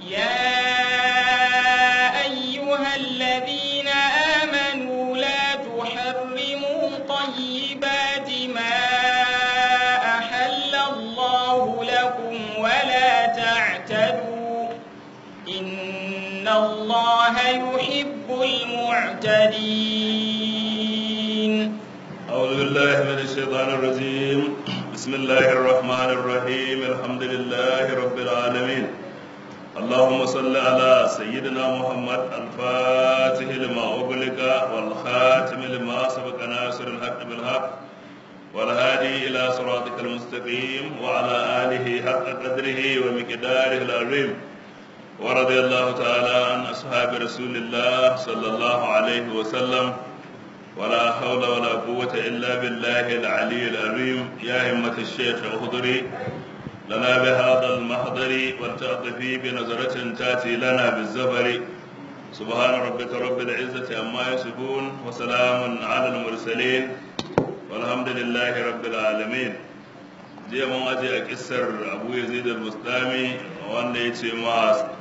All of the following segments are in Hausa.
يا أيها الذين آمنوا لا تحرموا طيبات ما أحل الله لكم ولا تعتدوا إن الله يحب المعتدين أعوذ بالله من الشيطان الرجيم بسم الله الرحمن الرحيم الحمد لله رب العالمين اللهم صل على سيدنا محمد الفاتح لما أغلق والخاتم لما سبق ناصر الحق بالحق والهادي إلى صراطك المستقيم وعلى آله حق قدره ومقداره العظيم ورضي الله تعالى عن أصحاب رسول الله صلى الله عليه وسلم ولا حول ولا قوة إلا بالله العلي العظيم يا همة الشيخ احضري لنا بهذا المحضر ولتعطفي بنظرة تأتي لنا بالزفر سبحان ربك رب العزة عما يصفون وسلام على المرسلين والحمد لله رب العالمين jiya mun aje a kissar abu yazid al-mustami wanda ya ce ma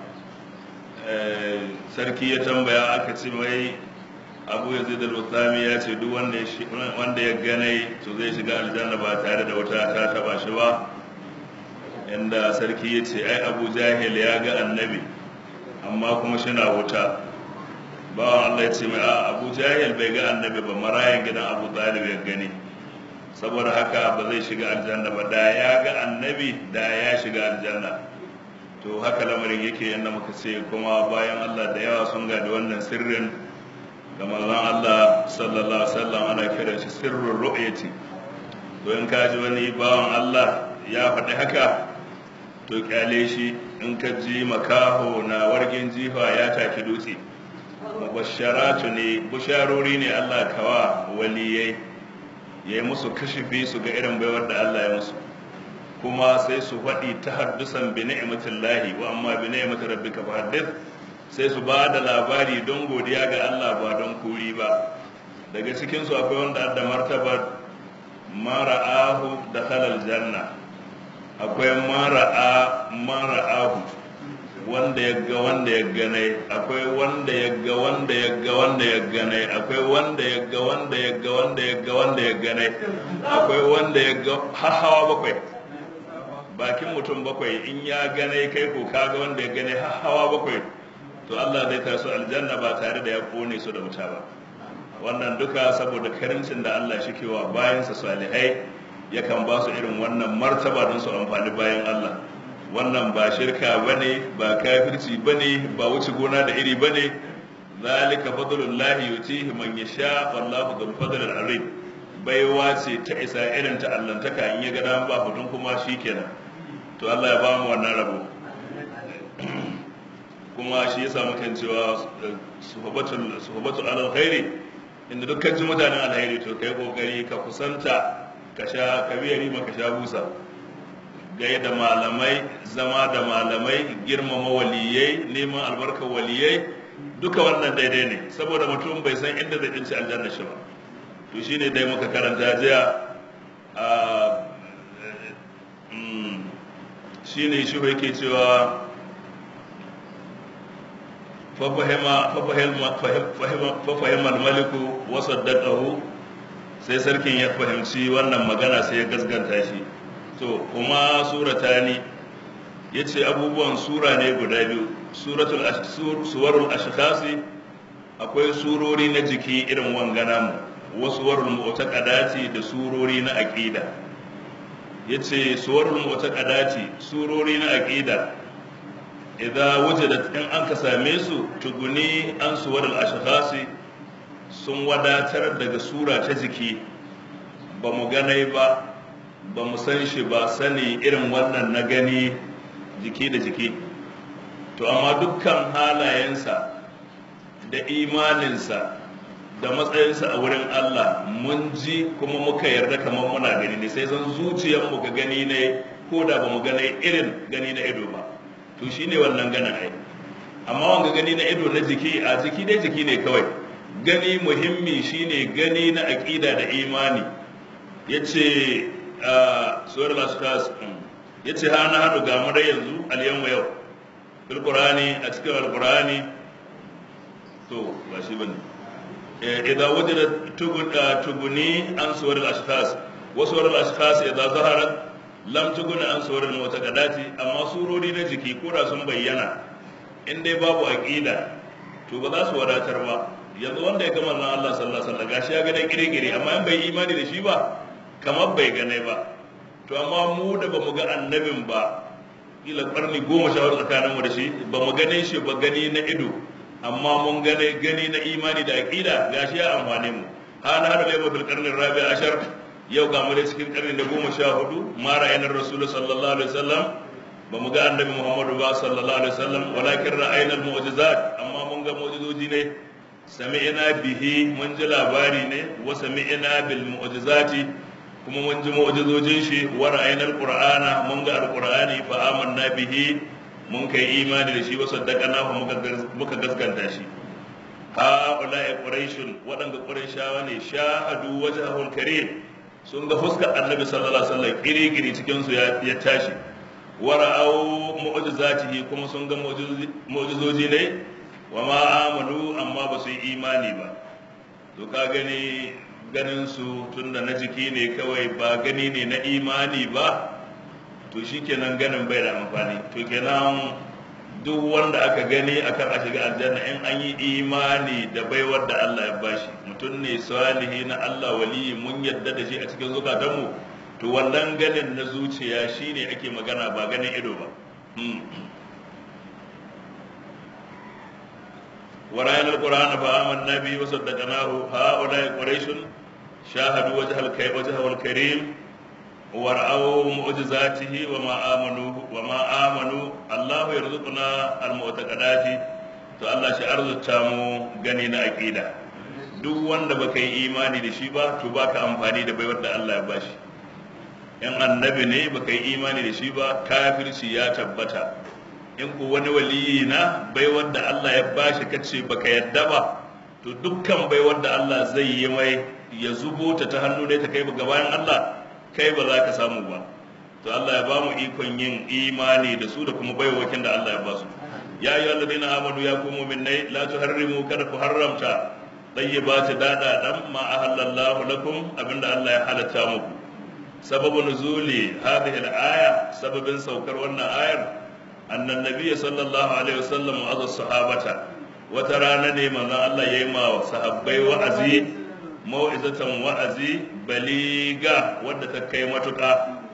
sarki ya tambaya aka ce mai abu yazid al-mustami ya ce duk wanda ya ganai to zai shiga aljanna ba tare da wata ta taba shi ba inda sarki ya ce ai abu jahil ya ga annabi amma kuma shina wuta bawan Allah ya ce mai a abu jahil bai ga annabi ba marayan gidan abu talib ya gani saboda haka ba zai shiga aljanna ba da ya ga annabi da ya shiga aljanna to haka lamarin yake yadda muka ce kuma bayan Allah da yawa sun gadi wannan sirrin ga manzon Allah sallallahu alaihi wasallam ana kiran shi sirrul ru'yati to in ka ji wani bawan Allah ya faɗi haka to kyale shi in ka ji makaho na wargin jifa ya taki dutse mubasharatu ne busharori ne Allah kawa waliyai ya yi musu kashifi su ga irin baiwar da Allah ya musu kuma sai su faɗi ta haddusan bi ni'matillahi wa amma bi ni'mati rabbika fa haddith sai su ba da labari don godiya ga Allah ba don kuri ba daga cikin su akwai wanda da martabar mara'ahu da halal janna akwai mara'a mara'ahu wanda ya ga wanda ya gane akwai wanda ya ga wanda ya ga wanda ya gane akwai wanda ya ga wanda ya ga wanda ya ga wanda ya gane akwai wanda ya ga hawa bakwai bakin mutum bakwai in ya gane kai ko kaga wanda ya gane hawa bakwai to Allah zai taso aljanna ba tare da ya kone su da wuta ba wannan duka saboda karincin da Allah shi kewa bayansa salihai yakan ba su irin wannan martaba don su amfani bayan Allah wannan ba shirka bane ba kafirci bane ba wuce gona da iri bane zalika fadlullahi yutihi man yasha wallahu dhul fadlil azim baiwa ce ta isa irin ta allantaka in ya ga dan ba hudun kuma shikenan to Allah ya ba mu wannan rabo kuma shi yasa mukan cewa suhbatul suhbatul alal khairi inda dukkan ji mutanen alheri to kai kokari ka kusanta ka sha ka biya rima ka sha busa gai da malamai zama da malamai girmama waliyai neman albarkar waliyai duka wannan daidai ne saboda mutum bai san inda zai dinci aljanna shi ba to shine dai muka karanta jiya a shine shi yake cewa fafahim al-maliku wa saddaqahu sai sarkin ya fahimci wannan magana sai ya gasganta shi to kuma suratani yace abubuwan sura ne guda biyu suratul suwarul ashkhasi akwai surori na jiki irin wangana mu wasu warul mu'taqadati da surori na aqida yace suwarul mu'taqadati surori na aqida idan wujadat in an ka same su tuguni an suwarul ashkhasi sun wadatar daga sura ta jiki ba mu ganai ba ba mu san shi ba sani irin wannan na gani jiki da jiki to amma dukkan halayensa da imaninsa da matsayinsa a wurin Allah mun ji kuma muka yarda kamar muna gani ne sai zan zuciyarmu ga gani ne ko da ba mu gane irin gani na ido ba to shine wannan ganin ai amma wanga gani na ido na jiki a jiki dai jiki ne kawai gani muhimmi shine gani na aƙida da imani yace a suwar las ya ce ha na haɗu ga mu dai yanzu aliyan yau fil qur'ani a cikin alqur'ani to ba shi bane idan wajada tuguni an suwar al-ashkhas wa suwar al-ashkhas idan zaharat lam tuguni an suwar al-mutaqaddati amma surori na jiki ko da sun bayyana in dai babu aqida to ba za su wadatar ba yanzu wanda ya gama na Allah sallallahu alaihi wasallam gashi ya ga dai kire-kire amma in bai imani da shi ba kamar bai gane ba to amma mu da bamu ga annabin ba kila karni goma sha hudu tsakaninmu da shi ba mu gane shi ba gani na ido amma mun gane gani na imani da aqida gashi ya amfane mu hana hada laimu fil qarni rabi ashar yau ga mu cikin karni da goma sha hudu ma ra'ayna rasul sallallahu alaihi wasallam ba mu ga annabi muhammadu ba sallallahu alaihi wasallam walakin ra'ayna al mu'jizat amma mun ga mu'jizoji ne sami'na bihi mun ji labari ne wa sami'na bil mu'jizati kuma mun ji mu'jizojin shi wa ra'ayna al qur'ana mun ga al qur'ani fa amanna bihi mun kai imani da shi wa saddaqana muka gaskanta shi ha ulai quraishun wadanda quraishawa ne shahadu wajhahul karim sun ga fuskar annabi sallallahu alaihi wasallam kiri-kiri cikin su ya tashi wa ra'aw mu'jizatihi kuma sun ga mu'jizoji ne wa ma amanu amma ba su yi imani ba to ka gani ganin su tunda na jiki ne kawai ba gani ne na imani ba to shi kenan ganin bai da amfani to kenan duk wanda aka gani akan a shiga aljanna in an yi imani da baiwar da Allah ya bashi mutum ne salihi na Allah waliyi mun yadda da shi a cikin zukatanmu to wannan ganin na zuciya shine ake magana ba ganin ido ba ورأينا القرآن فآمنا به وصدقناه هؤلاء قريش شاهدوا وجه وجهه الكريم ورأوا معجزاته وما آمنوا وما آمنوا الله يرزقنا المعتقدات to Allah shi arzuta mu gani na aqida duk wanda baka yi imani da shi ba to baka amfani da baiwar da Allah ya bashi in annabi ne baka yi imani da shi ba kafirci ya tabbata in ku wani waliyi na baiwar da Allah ya bashi kace baka yadda ba to dukkan baiwar da Allah zai yi mai ya zubo ta ta hannu ne ta kai ga bayan Allah kai ba za ka samu ba to Allah ya ba mu ikon yin imani da su da kuma baiwakin da Allah ya ba su ya yi alladina amanu ya ku mu'minai la tuharrimu kada ku haramta tayyibati dada dan ma ahallallahu lakum abinda Allah ya halatta muku sababu nuzuli hadhihi al-aya sababin saukar wannan ayar annan nabiyyi sallallahu alaihi wasallam wa azza sahabata wata rana ne manzon Allah yayi ma sahabbai wa'azi mau'izatan wa'azi baliga wadda ta kai matuƙa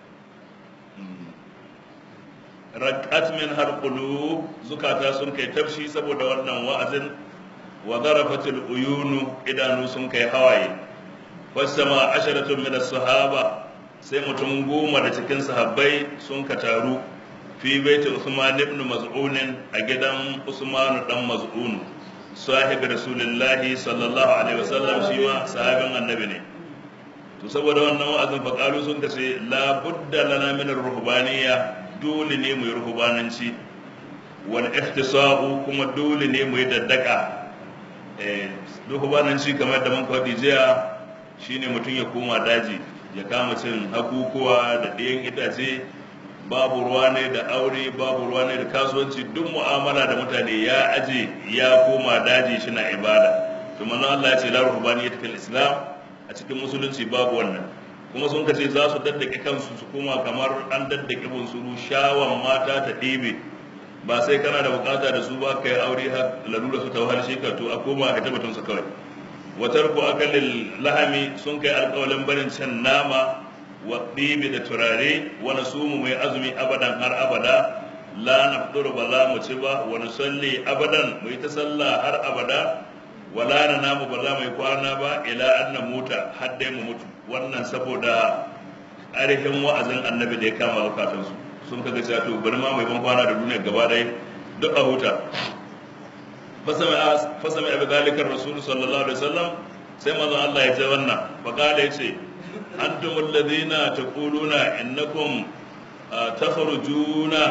rakat min har qulub zukata sun kai tafshi saboda wannan wa'azin wa zarafatil uyunu idanu sun kai hawaye wasama asharatun min as-sahaba sai mutum goma da cikin sahabbai sun ka taru fi baiti Usman ibn Maz'un a gidan Usman dan Maz'un sahibi rasulullahi sallallahu alaihi wasallam shi ma sahabin annabi ne to saboda wannan wa'azin faqalu sun kace la budda lana min ar-ruhbaniyya dole ne mu yi ruhbananci wal ihtisa'u kuma dole ne mu yi daddaka eh ruhbananci kamar da mun faɗi jiya shine mutum ya koma daji ya kama cin hakukuwa da ɗayan itace babu ruwa ne da aure babu ruwa ne da kasuwanci duk mu'amala da mutane ya aje ya koma daji shi na ibada to manzo Allah ya ce la ruhbaniyat fil islam a cikin musulunci babu wannan kuma sun kace za su daddake kansu su koma kamar an daddake bunsuru shawan mata ta ɗebe ba sai kana da bukata da su ba kai aure har lalura su ta wahal shi ka to a koma a tabbatun su kawai watar ku akalil lahami sun kai alƙawalin barin cin nama waɗibi da turare wani sumu mai azumi abadan har abada la nafduru ba za mu ci ba wani salli abadan mu yi ta sallah har abada wala na namu ba za mu yi kwana ba ila an na muta har dai mu mutu wannan saboda arihin wa'azin annabi da ya kama zukatansu sun kaga cewa to bari ma mai ban kwana da duniya gaba ɗaya duk a huta fasami abu zalikar rasulu sallallahu alaihi wasallam sai mazan Allah ya ce wannan faƙala ya ce أنتم الذين تقولون إنكم تخرجون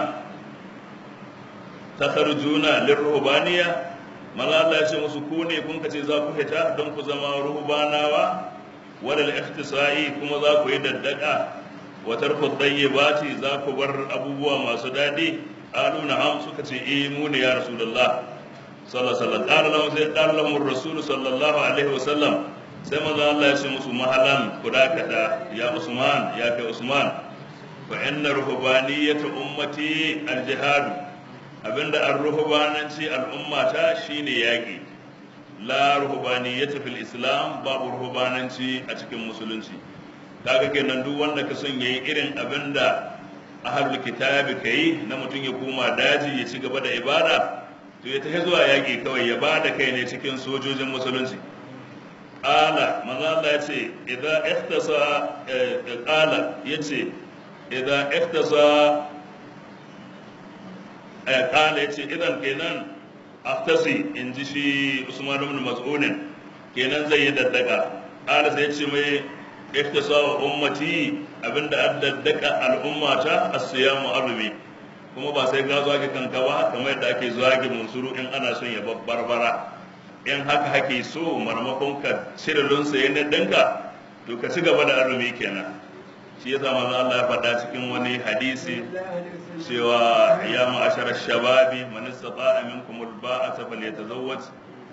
تخرجون للرهبانية mala Allah ya ce musu ku ne kun kace za ku fita don ku zama ruhbanawa wadal ikhtisa'i kuma za ku yi daddaka wa tarku tayyibati za ku bar abubuwa masu dadi qalu na'am suka ce eh mu ne ya rasulullah sallallahu alaihi wasallam qala lahum sai qala lahum rasul sallallahu alaihi wasallam sai manzo Allah ya ce musu mahalan ku dakata ya Usman ya kai Usman fa inna ruhbaniyata ummati al-jihad abinda ar-ruhbananci al-ummata shine yaki la ruhbaniyata fil islam babu ruhbananci a cikin musulunci kaga kenan duk wanda ka son yayi irin abinda ahlul kitabi kai na mutum ya koma daji ya ci gaba da ibada to ya tafi zuwa yaki kawai ya bada kai ne cikin sojojin musulunci qala manzo Allah ya ce idza ihtasa qala yace idza ihtasa qala yace idan kenan aftasi in ji shi Usman ibn Mas'ud kenan zai yi daddaka qala sai yace mai ihtasa wa ummati abinda addaddaka al'ummata as-siyamu azumi kuma ba sai ga zuwa kanka ba kamar yadda ake zuwa munsuru in ana son ya babbarbara in haka hake so marmakon ka cire lunsa ya ɗinka to ka ci gaba da azumi kenan shi yasa manzo Allah ya faɗa cikin wani hadisi cewa ya ma'ashar shababi man istata'a minkum alba'ata falyatazawwaj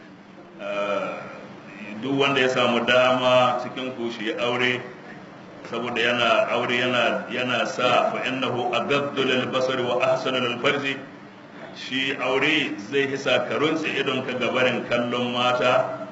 duk wanda ya samu dama cikin ku shi aure saboda yana aure yana yana sa fa innahu agaddu lil basari wa ahsanu lil farji shi aure zai hisa ka runtse idon ka gabarin kallon mata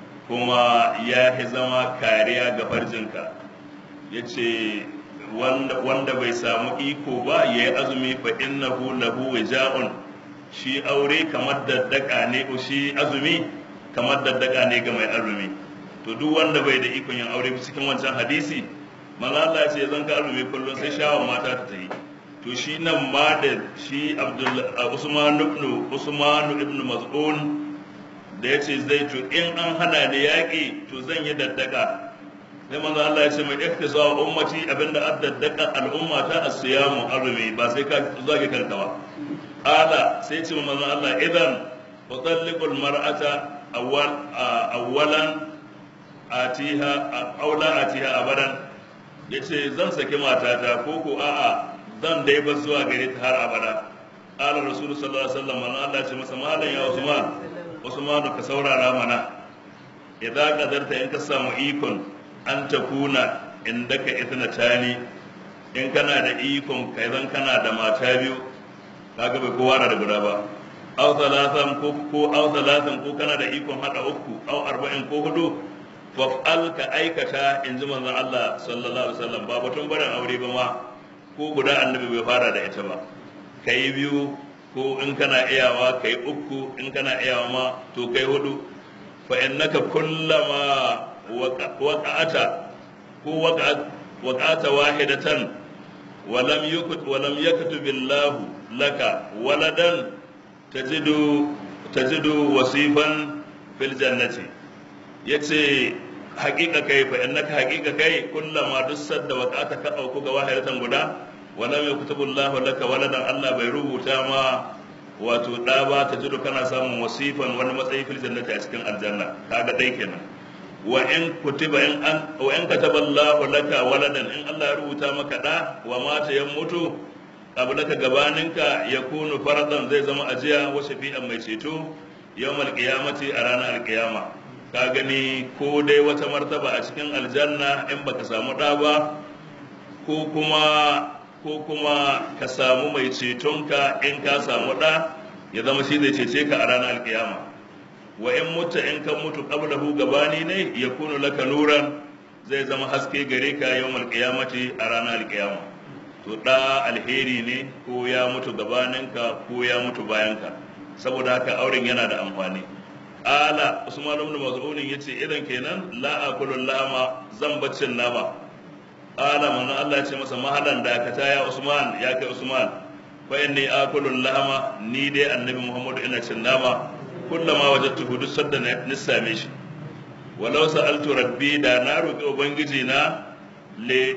kuma ya fi zama kariya ga farjinka ya ce wanda bai samu iko ba ya yi azumi fa innahu lahu wija'un shi aure kamar daddaka ne shi azumi kamar daddaka ne ga mai azumi to duk wanda bai da ikon yin aure cikin wancan hadisi manzo Allah ce zan ka azumi kullum sai shawon mata ta yi to shi nan ma da shi Usman ibn Usman ibn Mas'un da ya ce zai to in an hana da yaƙi to zan yi daddaka sai manzo Allah ya ce mai ikhtisar ummati abinda addaddaka al'umma ta asiyamu azumi ba sai ka zage kanka ba ala sai ce manzo Allah idan utalliqul mar'ata awwal awwalan atiha aula atiha abadan yace zan saki matata ko ko a'a zan dai ba zuwa gare ta har abada qala rasulullahi sallallahu alaihi wasallam man Allah ce masa malan ya usman usman ka saurara mana idan kadarta in ka samu ikon an ta kuna indaka itna tani in kana da ikon kai zan kana da mata biyu kaga bai kowa da guda ba aw thalathan ko ko aw thalathan ko kana da ikon hada uku aw arba'in ko hudu faf'al ka aikata in ji manzon Allah sallallahu alaihi wasallam ba batun barin aure ba ma ko guda annabi bai fara da ita ba kai biyu ko in kana iyawa kai uku in kana iyawa ma to kai hudu fa innaka kullama waqa'ata ko waqa'ata wahidatan ولم يكتب ولم يكتب الله لك ولدا تجد تجد وصيفا في الجنة yace haƙiƙa kai fa innaka haƙiƙa kai kullama duk sadda waqata ka auku ga wahidatan guda wala mai kutubullahu laka waladan Allah bai rubuta ma wato da ba ta jido kana samun wasifan wani matsayi fil jannati a cikin aljanna kaga dai kenan wa in kutiba in an wa in kataballahu laka waladan in Allah ya rubuta maka da wa mata ya mutu qablaka gabaninka yakunu faradan zai zama ajiya wa shafi'an mai ceto yawmal qiyamati a ranar alqiyama ka gani ko dai wata martaba a cikin aljanna in baka samu da ba ko kuma ko kuma ka samu mai cetonka in ka samu da ya zama shi zai cece ka a ranar alkiyama wa in mutu in kan mutu qablahu gabani ne ya kunu laka nuran zai zama haske gare ka yawmal qiyamati a ranar alkiyama to da alheri ne ko ya mutu gabaninka ko ya mutu bayanka saboda haka auren yana da amfani ala usman ibn mas'ud yace idan kenan la akulu lama zan baccin nama ala manzo Allah ya ce masa mahalan dakata ya usman ya kai usman fa inni akulu lama ni dai annabi muhammad ina cin nama kullama wajadtuhu duk sadda na same shi walau sa'altu rabbi da na roki ubangiji na le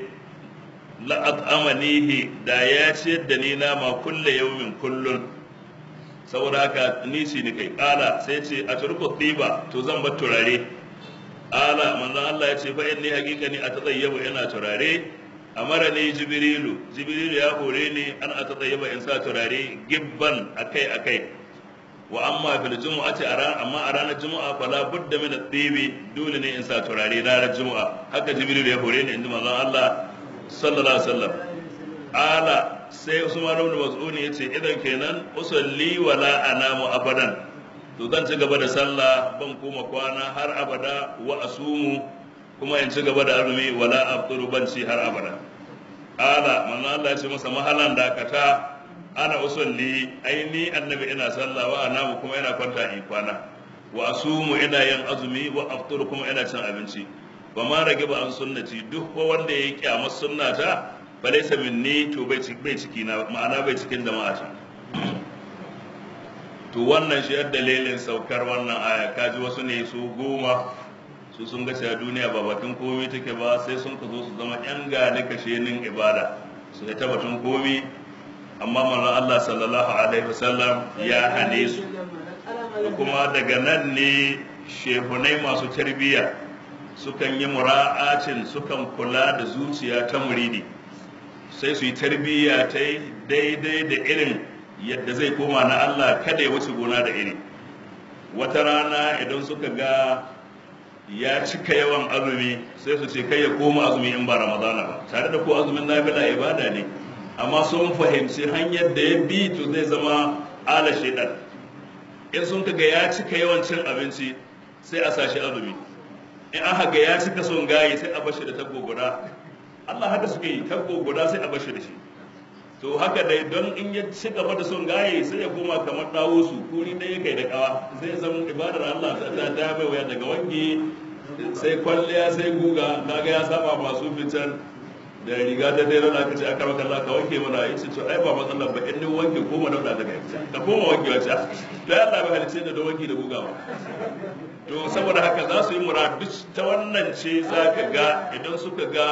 la at'amanihi da ya ciyar da ni nama kulle yawmin kullun saboda haka ni shi ni kai kala sai ce a turku tiba to zan bar turare ala manzon Allah ya ce fa inni haqiqani a tazayyabu ina turare amara ne jibrilu jibrilu ya hore ni an a tsayyaba in sa turare gibban akai akai wa amma fil jumu'ati a ran amma a ranar jumu'a fala budda min at-tibi dole ne in sa turare ranar jumu'a haka jibrilu ya hore ni inda manzon Allah sallallahu alaihi wasallam ala sai Usman ibn Mas'ud yace idan kenan usalli wala anamu abadan to zan ci gaba da sallah ban koma kwana har abada wa asumu kuma in ci gaba da azumi wala afṭuru ban ci har abada ala manzo Allah ya ce masa mahalan dakata ana usalli aini annabi ina sallah wa anamu kuma ina kwanta in kwana wa asumu ina yin azumi wa afṭuru kuma ina cin abinci wa ma rage ba an sunnati duk ko wanda ya kyamar sunnata fa laysa minni to bai ciki na ma'ana bai cikin jama'a ta to wannan shi yadda dalilin saukar wannan aya kaji wasu ne su goma su sun ga cewa duniya ba batun komai take ba sai sun ka zo su zama yan gane kashenin ibada su yi ta batun komai amma manzon Allah sallallahu alaihi wasallam ya hane su kuma daga nan ne shehunai masu tarbiyya sukan yi mura'acin sukan kula da zuciya ta muridi sai su yi tarbiyya ta daidai da irin yadda zai koma na Allah kada ya wuce gona da iri wata rana idan suka ga ya cika yawan azumi sai su ce kai ya koma azumi in ba ramadana ba tare da ko azumin nafila ibada ne amma sun fahimci hanyar da ya bi to zai zama ala shaidan in sun ga ya cika yawan cin abinci sai a sashi azumi in aka ga ya cika son gayi sai a bashi da taggo guda Allah haka suke yi taggo guda sai a bashi da shi to haka dai don in ya ci gaba da son gaye sai ya koma kamar dawo su kuri ɗaya kai da kawa zai zama ibadar Allah ta ta mai waya daga wange sai kwalliya sai guga kaga ya saba masu fitar da riga ta dai rana kace aka maka Allah ka wanke mana yace to ai ba matsalar ba in ni wanke koma dauda daga ita ka koma wanke wace to Allah bai halice da wanki da guga ba to saboda haka za su yi muradu ta wannan ce zaka ga idan suka ga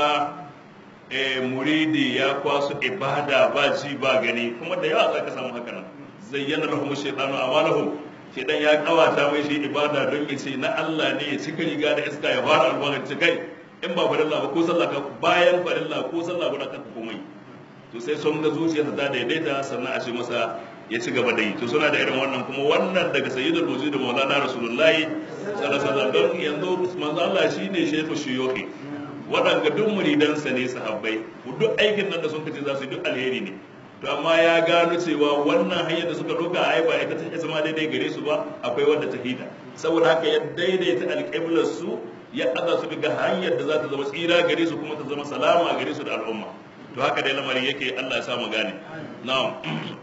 muridi ya kwaso ibada ba ji ba gani kuma da yawa za ka samu haka nan zayyana lahum shaytanu amalahum shaytan ya kawata mai shi ibada don ya ce na Allah ne ya cika riga da iska ya fara albarkaci kai in ba farilla ba ko sallah ka bayan farilla ko sallah ba ka komai to sai sun ga zuciyarsa ta daidaita sannan a ce masa ya ci gaba da yi to suna da irin wannan kuma wannan daga sayyidul wujud da maulana rasulullahi sallallahu alaihi wasallam don yanzu manzo Allah shine shaykhu shuyukhi waɗanda duk muridansa ne sahabbai duk aikin nan da sun kace za su yi duk alheri ne to amma ya gano cewa wannan hanyar da suka doka ai ba ita ta zama daidai gare su ba akwai wanda ta hita saboda haka ya daidaita alƙiblar su ya aza su daga hanyar da za ta zama tsira gare su kuma ta zama salama gare su da al'umma to haka dai lamarin yake Allah ya sa mu gane na'am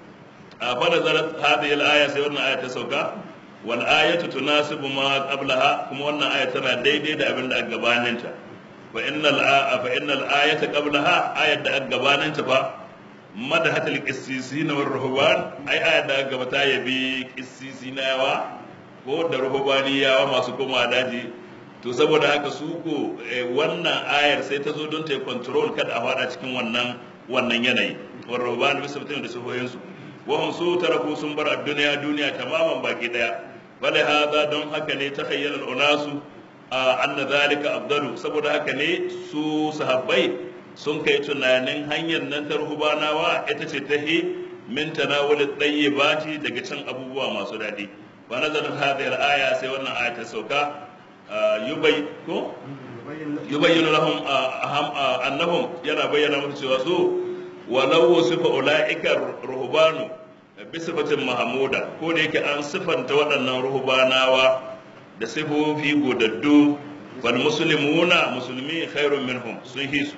a fa nazarat hadhihi al-aya sai wannan aya ta sauka wal ayatu tunasibu ma qablaha kuma wannan aya tana daidai da abin da aka gabaninta فإن الآ... فإن الآية قبلها آية أجبان تبا مدحت القسيسين والرهبان أي آية أجبتا يبي قسيسين يوا ko da ruhubaniyawa masu koma daji to saboda haka su ko wannan ayar sai ta zo don ta yi control kada a fada cikin wannan wannan yanayi war ruhban bisa mutum da sufoyin su wa hum su taraku sun bar a duniya duniya tamaman baki daya bale hada don haka ne ta khayyala unasu anna zalika afdalu saboda haka ne su sahabbai sun kai tunanin hanyar nan ta ruhubanawa ita ce ta hi min tanawul tayyibati daga cin abubuwa masu daɗi wa nazalat hadhihi al-aya sai wannan aya ta sauka yubay ko yubayyinu lahum annahum yana bayyana musu cewa su walau wasifa ulaika ruhbanu bi sifatin mahmuda ko da yake an sifanta waɗannan ruhbanawa da sifofi godaddu wal muslimuna musulmi khairun minhum sun hisu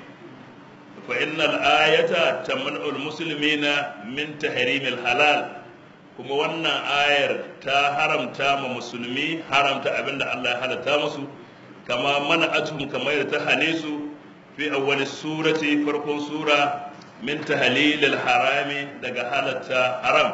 fa innal ayata tamna'u al muslimina min tahrim al halal kuma wannan ayar ta haramta ma musulmi haramta abinda Allah ya halatta musu kama mana atum kamar da ta hane su fi awwal surati farkon sura min tahlil al harami daga halatta haram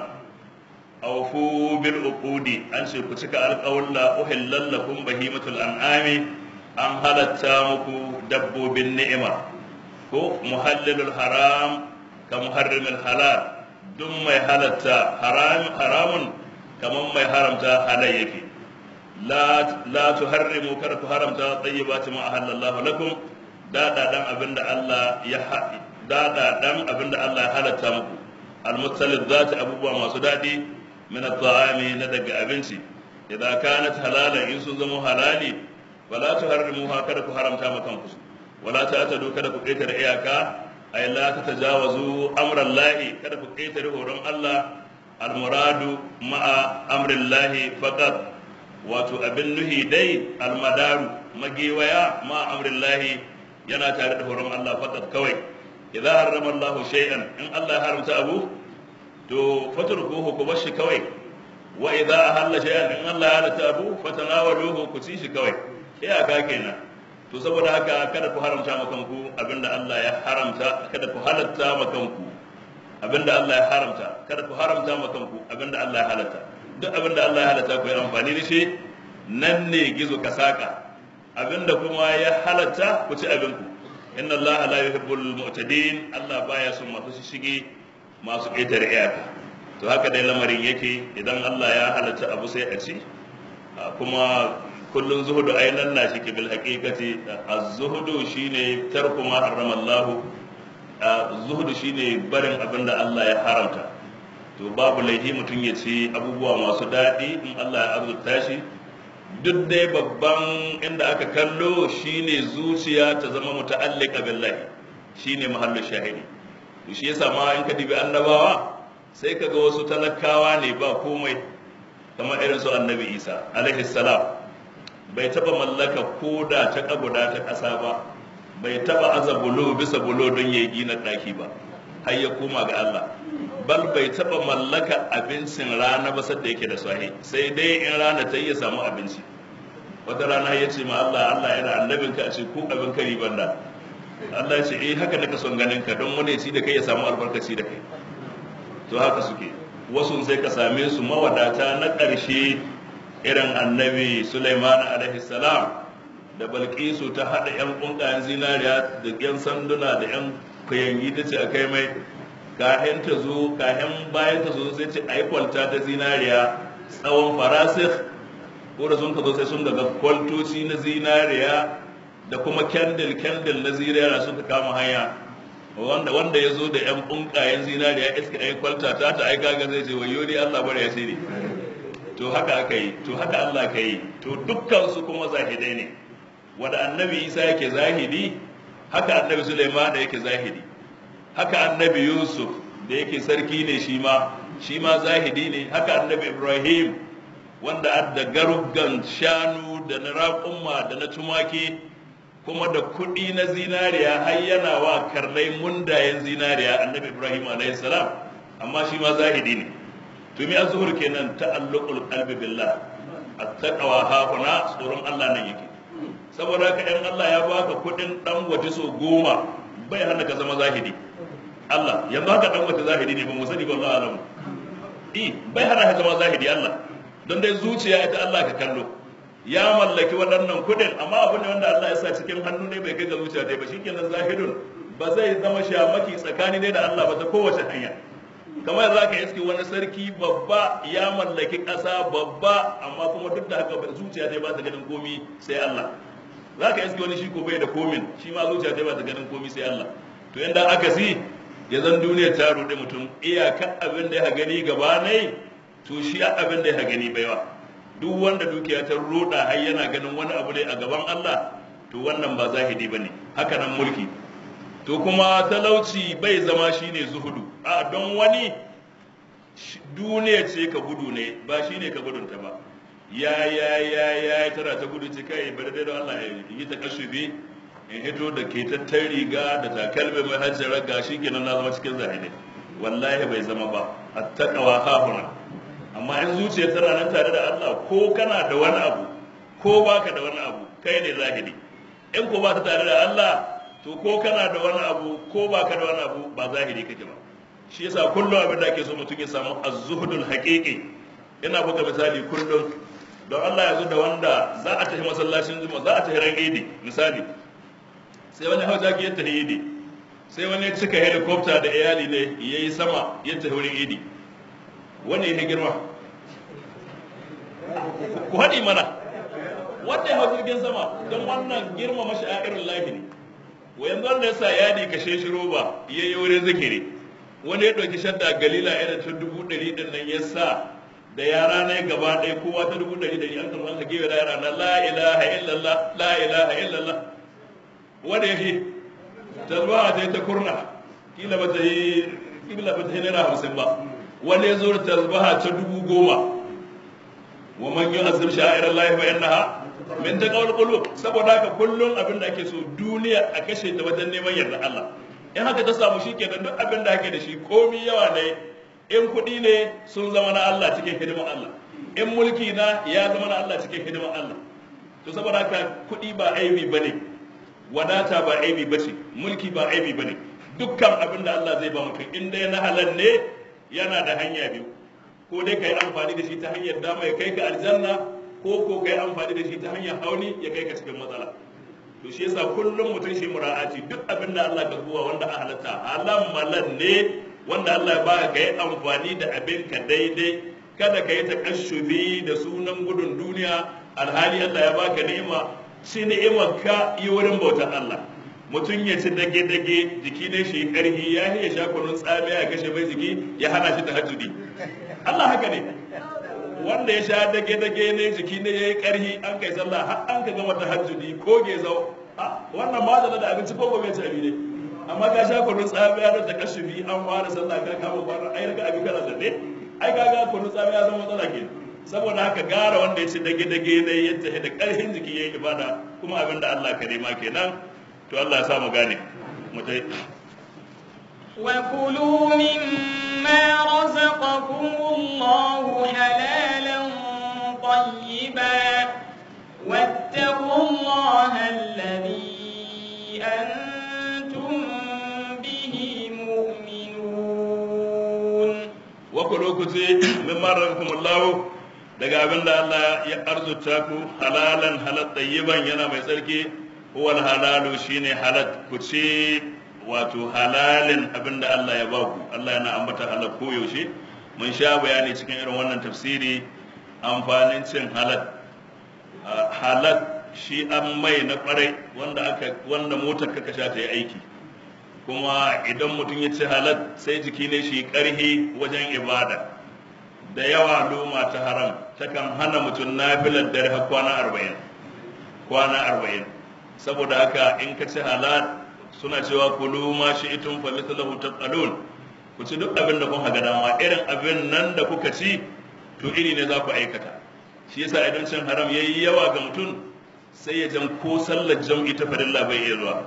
awfu bil uqudi an ce ku cika alƙawalla uhillal lakum bahimatul an'ami an halatta muku dabbobin ni'ima ko muhallilul haram ka muharrimul halal duk mai halatta haramun kamar mai haramta halal yake la la tuharrimu kar ku haramta tayyibati ma ahallallahu lakum dadadan abinda Allah ya dadadan abinda Allah ya halatta muku almutallid zati abubuwa masu dadi min at-ta'ami na daga abinci idan kanat halalan in sun zama halali wala tuharrimuha kada ku haramta ma kanku wala ta'tadu kada ku ƙetare iyaka ay la tatajawazu amran lahi kada ku ƙetare horon Allah almuradu ma'a amrin lahi faqat wato abin nuhi dai almadaru magewaya ma'a amrin lahi yana tare da horon Allah faqat kawai idan harrama Allah shay'an in Allah ya haramta abu to fatrukuhu ku bashi kawai wa idza ahalla shay'an in Allah ya halatta abu fatanawaluhu ku ci shi kawai iyaka kenan to saboda haka kada ku haramta ma kanku abinda Allah ya haramta kada ku halatta ma kanku abinda Allah ya haramta kada ku haramta ma kanku abinda Allah ya halatta duk abinda Allah ya halatta ku yi amfani da shi nan ne gizo ka saka abinda kuma ya halatta ku ci abinku inna Allah la yuhibbul mu'tadin Allah baya son masu shige masu ƙetare iyaka to haka dai lamarin yake idan Allah ya halatta abu sai a ci kuma kullun zuhudu ai nan na shi bil haqiqati az-zuhudu shine tarku ma harrama Allah zuhudu shine barin abin da Allah ya haramta to babu laifi mutum ya ci abubuwa masu daɗi in Allah ya arzuta shi duk dai babban inda aka kallo shine zuciya ta zama muta'alliqa billahi shine mahallu shahidi to shi yasa ma in ka dibi annabawa sai kaga wasu talakawa ne ba komai kamar irin su annabi Isa alaihi salam bai taba mallaka koda ta kaguda ta ƙasa ba bai taba aza bulo bisa bulo don ya gina ɗaki ba har ya koma ga Allah bal bai taba mallaka abincin rana ba sadda yake da sahi sai dai in rana ta ya samu abinci wata rana ya ce ma Allah Allah yana annabin ka a ce ko abin kari banda Allah ya ce eh haka naka son ganin ka don wani ci da kai ya samu albarkaci da kai to haka suke wasu sai ka same su mawadata na ƙarshe irin annabi Sulaiman alaihi salam da Balkisu ta haɗa 'yan ƙunƙayen zinariya da 'yan sanduna da 'yan kuyangi ta ce a kai mai kahin ta zo kahin bayan ta zo sai ce a yi kwalta ta zinariya tsawon farasik ko da sun ka zo sai sun daga kwaltoci na zinariya da kuma kendil kendil na zinariya suka kama hanya wanda wanda ya zo da 'yan ƙunƙayen zinariya iska ɗaya kwalta ta ta aika ga zai ce wayo ne Allah bari ya sai to haka aka yi to haka Allah ka yi to dukkan su kuma zahidai ne wanda annabi Isa yake zahidi haka annabi Sulaiman da yake zahidi haka annabi Yusuf da yake sarki ne shi ma shi ma zahidi ne haka annabi Ibrahim wanda adda garugan shanu da na raƙumma da na tumaki kuma da kuɗi na zinariya har yana wa karnai mundayen zinariya annabi Ibrahim alayhi salam amma shi ma zahidi ne to mi azhur kenan ta'alluqul qalbi billah at-taqwa ha kuna tsoron Allah nan yake saboda haka in Allah ya baka kuɗin dan waje so goma bai hana ka zama zahidi Allah yanzu haka dan waje zahidi ne ba mu sani ba Allah alamu eh bai hana ka zama zahidi Allah don dai zuciya ita Allah ka kallo ya mallaki waɗannan kuɗin amma abu ne wanda Allah ya sa cikin hannu ne bai kai ga zuciya dai ba shikenan zahidun ba zai zama shamaki tsakani ne da Allah ba ta kowace hanya kamar za ka iske wani sarki babba ya mallaki ƙasa babba amma kuma duk da haka zuciya ta ba ta ganin komi sai Allah za ka iske wani shi ko bai da komin shi ma zuciya ta ba ta ganin komi sai Allah to yanda aka si ya zan duniya ta ruɗe mutum iyaka abin da ya gani gaba ne to shi abin da ya gani baiwa duk wanda dukiya ta ruɗa har yana ganin wani abu ne a gaban Allah to wannan ba zahidi bane haka nan mulki to kuma talauci bai zama shine zuhudu a don wani duniya ce ka gudu ne ba shine ka gudunta ba ya ya ya ya tana ta gudu ce kai bari dai don Allah ya yi ta kashubi in hito da ke tattar riga da takalmi mai hajjar raga shikenan na zama cikin zahiri wallahi bai zama ba attaqwa hahuna amma in zuciya tana nan tare da Allah ko kana da wani abu ko baka da wani abu kai ne zahiri in ko ba ta tare da Allah to ko kana da wani abu ko ba ka da wani abu ba zahiri kake ba shi yasa kullum abin da ake so mutum ya samu az-zuhdul haqiqi ina buga misali kullum don Allah ya zo da wanda za a tafi masallacin juma'a za a tafi ran idi misali sai wani hauja ya tafi idi sai wani ya cika helicopter da iyali ne yayi sama ya tafi wurin idi wani ya girma ku haɗi mana wanda ya hau jirgin sama don wannan girma masha'irin lahi ne yanzu wanda ya sa yadi kashe shi roba ya yi wurin zikiri wani ya ɗauki shadda galila irin ta dubu ɗari ɗin nan ya sa da yara na gaba ɗaya kowa ta dubu ɗari ɗari an karɓar gefe da yara na la ilaha illallah la ilaha illallah wanda ya fi tasbaha ta yi ta kurna kila ba ta yi kila ba ta yi naira hamsin ba wani ya zo da tasbaha ta dubu goma wa man yi azim sha'irar lahi fa innaha min taqawul qulub saboda haka kullum abin da ake so duniya a kashe ta wajen neman yarda Allah in haka ta samu shi kenan duk abin da ake da shi komi yawa ne in kuɗi ne sun zama na Allah cikin hidimar Allah in mulki na ya zama na Allah cikin hidimar Allah to saboda haka kuɗi ba aibi bane wadata ba aibi bace mulki ba aibi bane dukkan abin da Allah zai ba mutum in dai na halal ne yana da hanya biyu ko dai kai amfani da shi ta hanyar dama ya kai ka aljanna ko ko kai amfani da shi ta hanyar hauni ya kai ka cikin matsala to shi yasa kullum mutum shi mura'ati duk abin da Allah ka zuwa wanda a halatta halam malan ne wanda Allah ya baka kai amfani da abin ka daidai kada ka yi takashubi da sunan gudun duniya alhali Allah ya baka ni'ima shi ni'imar ka yi wurin bautar Allah mutum ya ci dage-dage jiki ne shi karhi ya ya sha kunun tsamiya ya kashe mai jiki ya hana shi tahajjudi Allah haka ne wanda ya sha dage-dage ne jiki ne ya yi karhi an kai sallah har an ka gama tahajjudi ko ge zau wannan ma da abinci ko gobe ci abi ne amma ka sha kunun tsamiya da takashubi an fara sallah ka kama kwana ai daga abin kana zanne ai ka ga kunun tsamiya zama matsala ke saboda haka gara wanda ya ci dage-dage ne ya tafi da karhin jiki ya yi ibada kuma abin da Allah ka nema kenan to Allah ya sa mu gane mu tai وكلوا مما رزقكم الله حلالا طيبا واتقوا الله الذي أنتم به مؤمنون وكلوا كتي مما رزقكم الله daga abin da Allah ya arzuta ku halalan halal tayyiban yana mai tsarki huwal halalu shine halal ku ce wato halalin abin da Allah ya ba ku Allah yana ambata halal ko yaushe mun sha bayani cikin irin wannan tafsiri amfanin cin halal halal shi an mai na kwarai wanda aka wanda motar ka sha ta yi aiki kuma idan mutum ya ci halal sai jiki ne shi karhi wajen ibada da yawa loma ta haram takan hana mutum nafilar dare har kwana arba'in kwana arba'in saboda haka in ka ci halal suna cewa kulu ma shi itun fa mithlahu taqalun ku ci duk abin da kun haga dama irin abin nan da kuka ci to iri ne za ku aikata shi yasa idan cin haram yayi yawa ga mutum sai ya jan ko sallar jam'i ta farilla bai iya zuwa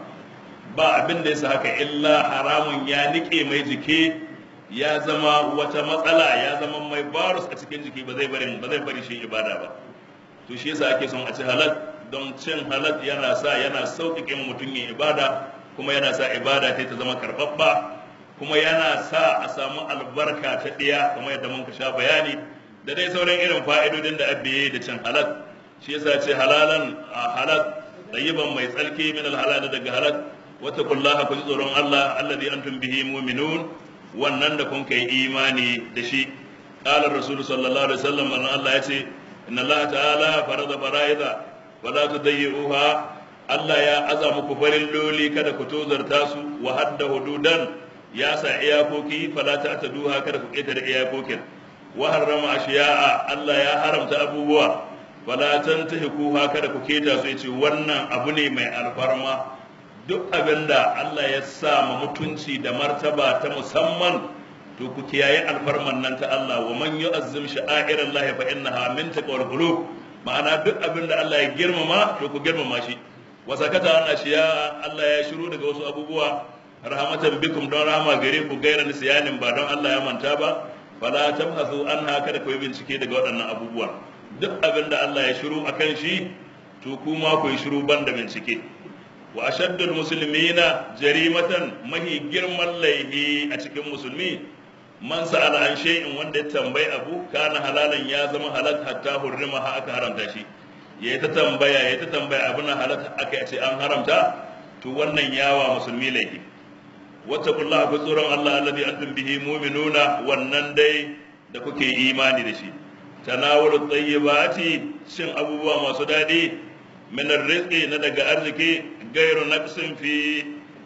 ba abin da yasa haka illa haramun ya nike mai jiki ya zama wata matsala ya zama mai barus a cikin jiki ba zai bari ba zai bari shi ibada ba to shi yasa ake son a ci halal don cin halal yana sa yana sauƙaƙe mutum yin ibada kuma yana sa ibada ta ta zama karɓaɓɓa kuma yana sa a samu albarka ta ɗiya kamar yadda mun ka sha bayani da dai sauran irin fa'idodin da abiye da cin halal shi yasa ce halalan halal tayyiban mai tsarki min alhalal daga halal wata kullaha ku ji tsoron Allah alladhi antum bihi mu'minun wannan da kun kai imani da shi qala rasul sallallahu alaihi wasallam Allah ya ce inna Allah ta'ala farada fara'ida wala tudayyi'uha Allah ya aza muku farin loli kada ku tozarta su wa hadda hududan ya sa iyakoki fala ta duha kada ku ƙetare iyakokin wa harrama ashiya'a Allah ya haramta abubuwa fala tantahiku kada ku keta su yace wannan abu ne mai alfarma duk abinda Allah ya sa ma mutunci da martaba ta musamman to ku kiyaye alfarman nan ta Allah wa man yu'azzim sha'airallahi fa innaha min taqwal qulub ma'ana duk abinda Allah ya girmama to ku girmama shi wa sakata an ashiya Allah ya shiru daga wasu abubuwa rahmatan bikum don rahama gare ku gaira nisyanin ba don Allah ya manta ba fala tabhasu anha kada ku yi bincike daga waɗannan abubuwa duk abinda Allah ya shiru akan shi to kuma ku yi shiru banda bincike wa ashaddul muslimina jarimatan mahi girman laihi a cikin musulmi man sa'ala an shay'in wanda ya tambayi abu kana halalan ya zama halal hatta hurrima ha aka haramta shi yayi ta tambaya yayi ta tambaya abin halal aka ce an haramta to wannan yawa musulmi laifi wattaqullaha ku tsoron Allah alladhi antum bihi mu'minuna wannan dai da kuke imani da shi tanawulu tayyibati shin abubuwa masu dadi min rizqi na daga arziki gairu naqsin fi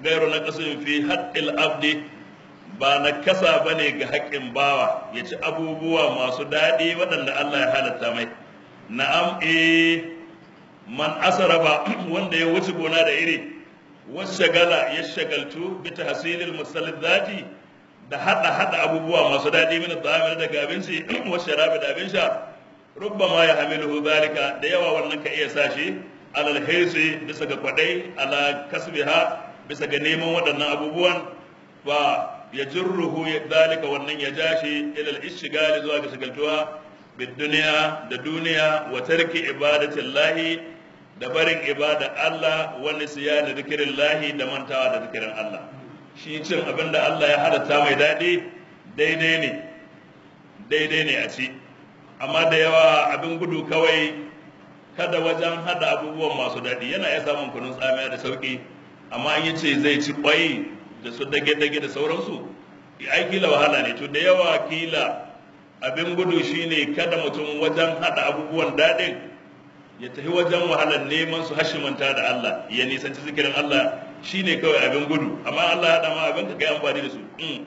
gairu na kasin fi haqqil abdi ba na kasa bane ga haƙƙin bawa ya ci abubuwa masu daɗi waɗanda Allah ya halatta mai na'am eh man asarafa wanda ya wuce gona da iri washagala ya shagaltu bi tahsilil musallati da hada hada abubuwa masu daɗi min ta'amil daga abinci wa sharabi da abin sha rubbama ya hamiluhu zalika da yawa wannan ka iya sashi alal hirsi bisa ga kwadai ala kasbiha bisa ga neman waɗannan abubuwan fa ya jirruhu zalika wannan ya jashi ila al-ishtigali zuwa ga shagaltuwa bid duniya da duniya wa tarki ibadatillahi da barin ibada Allah wani siya da zikirin lahi da mantawa da zikirin Allah shi cin abin da Allah ya halatta mai daɗi daidai ne daidai ne a ci amma da yawa abin gudu kawai kada wajen hada abubuwan masu daɗi yana iya samun kunun tsamiya da sauƙi amma an yi ce zai ci ƙwai da su dage-dage da sauransu ai kila wahala ne to da yawa kila abin gudu shine kada mutum wajen hada abubuwan daɗin ya tafi wajen wahalar neman su hashimanta da Allah ya nisanci zikirin Allah shine kawai abin gudu amma Allah ya dama abin ka kai amfani da su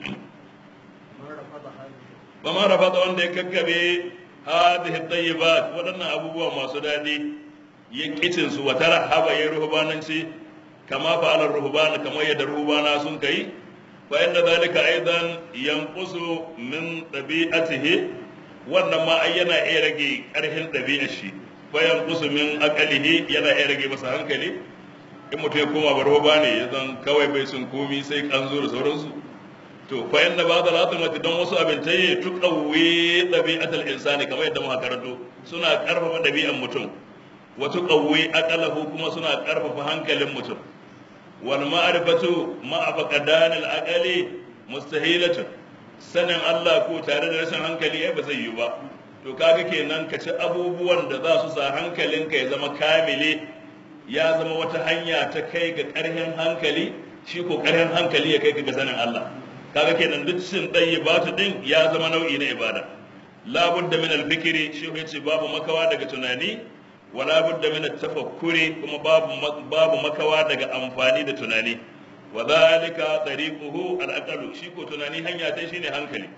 ba ma rafa wanda ya kakkabe hadhihi tayyibat waɗannan abubuwa masu daɗi ya kicin su wata rahaba ya ruhubananci kama fa'ala ruhbana kamar yadda ruhbana sun kai fa inda zalika aidan yanqusu min tabi'atihi wannan ma ai yana iya rage ƙarfin ɗabi'ar shi bayan kusumin akalihi yana iya rage masa hankali in mutum ya koma barba ne ya zan kawai bai sun komi sai kanzo da sauransu to fa inna ba da latin mati don wasu abintai tuqawwi dabi'atul insani kamar yadda muka karanto suna karfafa dabi'an mutum wa tuqawwi aqalahu kuma suna karfafa hankalin mutum wal ma'rifatu ma'a faqdan al aqali mustahilatun sanin Allah ko tare da rashin hankali ai ba zai yi ba to kaga kenan ka ci abubuwan da za su sa hankalinka ya zama kamile ya zama wata hanya ta kai ga ƙarfin hankali shi ko ƙarfin hankali ya kai ga sanin Allah kaga kenan duk cin batu din ya zama nau'i na ibada labudda min al-fikri shi ya ce babu makawa daga tunani wala budda min at-tafakkuri kuma babu babu makawa daga amfani da tunani wa dhalika tariquhu al-aqlu shi ko tunani hanya ta shine hankali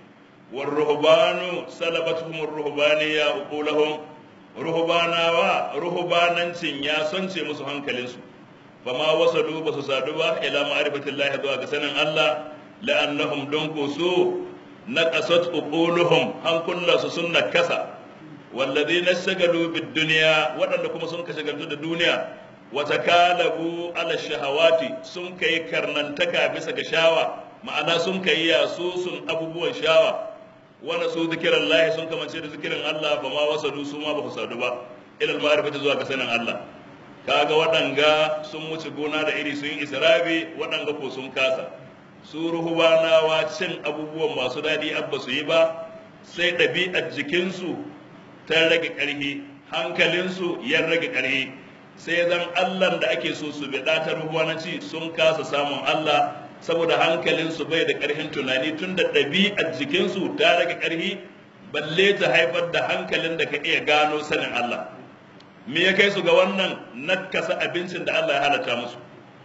والرهبان سلبتهم الرهبانية عقولهم رهبانا ورهبانانcin ya sonce musu hankalinsu fama wasalu basu sadu ba ila ma'rifatillahi zuwa ga sanin Allah la'annahum don ko su naqasat uquluhum hankulla su sunna kasa walladhina shagalu bid dunya wadanda kuma sun ka shagaltu da duniya wa takalabu ala shahawati sun kai karnantaka bisa ga shawa ma'ana sun kai yasusun abubuwan shawa wanda su zikiran lahi sun kamance da zikirin Allah ba ma wasadu su ma ba ku sadu ba ilal ma'rifati zuwa ga sanin Allah kaga waɗanga sun wuce gona da iri sun yi israbi waɗanga ko sun kasa su ruhubanawa cin abubuwan masu daɗi abba su yi ba sai ɗabi'ar jikinsu ta rage ƙarfi hankalinsu ya rage ƙarfi sai zan Allah da ake so su biɗa ta ruhubanci sun kasa samun Allah saboda hankalinsu bai da ƙarfin tunani tun da ɗabi'ar jikinsu ta rage ƙarfi balle ta haifar da hankalin da ka iya gano sanin Allah me ya kai su ga wannan nakasa abincin da Allah ya halatta musu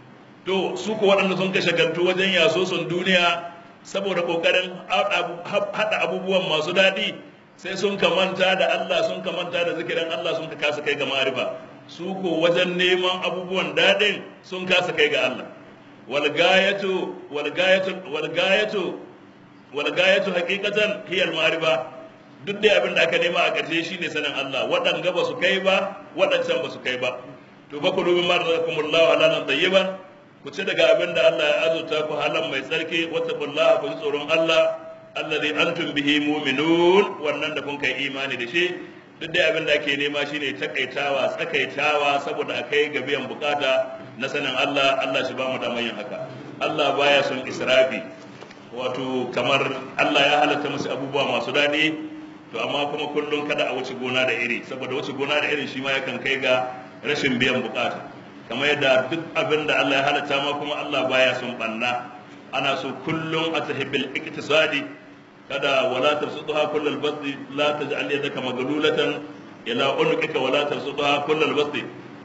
to su ko waɗanda sun kashe gantu wajen yaso sun duniya saboda ƙoƙarin haɗa abubuwan masu daɗi sai sun kamanta da Allah sun kamanta da zikirin Allah sun kasa kai ga ma'arifa su ko wajen neman abubuwan daɗin sun kasa kai ga Allah والغاية والغاية والغاية والغاية حقيقة هي المعرفة duk dai abin da aka nema a ƙarshe shine sanin Allah waɗanga ba su kai ba waɗancan ba su kai ba to fa kulu mimma razaqakumullahu halalan tayyiban ku ci daga abin da Allah ya azurta ku halan mai tsarki wattaqullaha ku ji tsoron Allah allazi antum bihi mu'minun wannan da kun kai imani da shi duk dai abin da ake nema shine takaitawa tsakaitawa saboda a kai ga biyan bukata na sanin Allah Allah shi ba mu da yin haka Allah baya son israfi wato kamar Allah ya halatta musu abubuwa masu daɗi to amma kuma kullum kada a wuce gona da iri saboda wuce gona da irin shi ma yakan kai ga rashin biyan bukata kamar yadda duk abin da Allah ya halatta ma kuma Allah baya son banna ana so kullum a tahibil iktisadi kada wala tabsutha kullal basti la taj'al yadaka maglulatan ila unuqika wala tabsutha kullal basti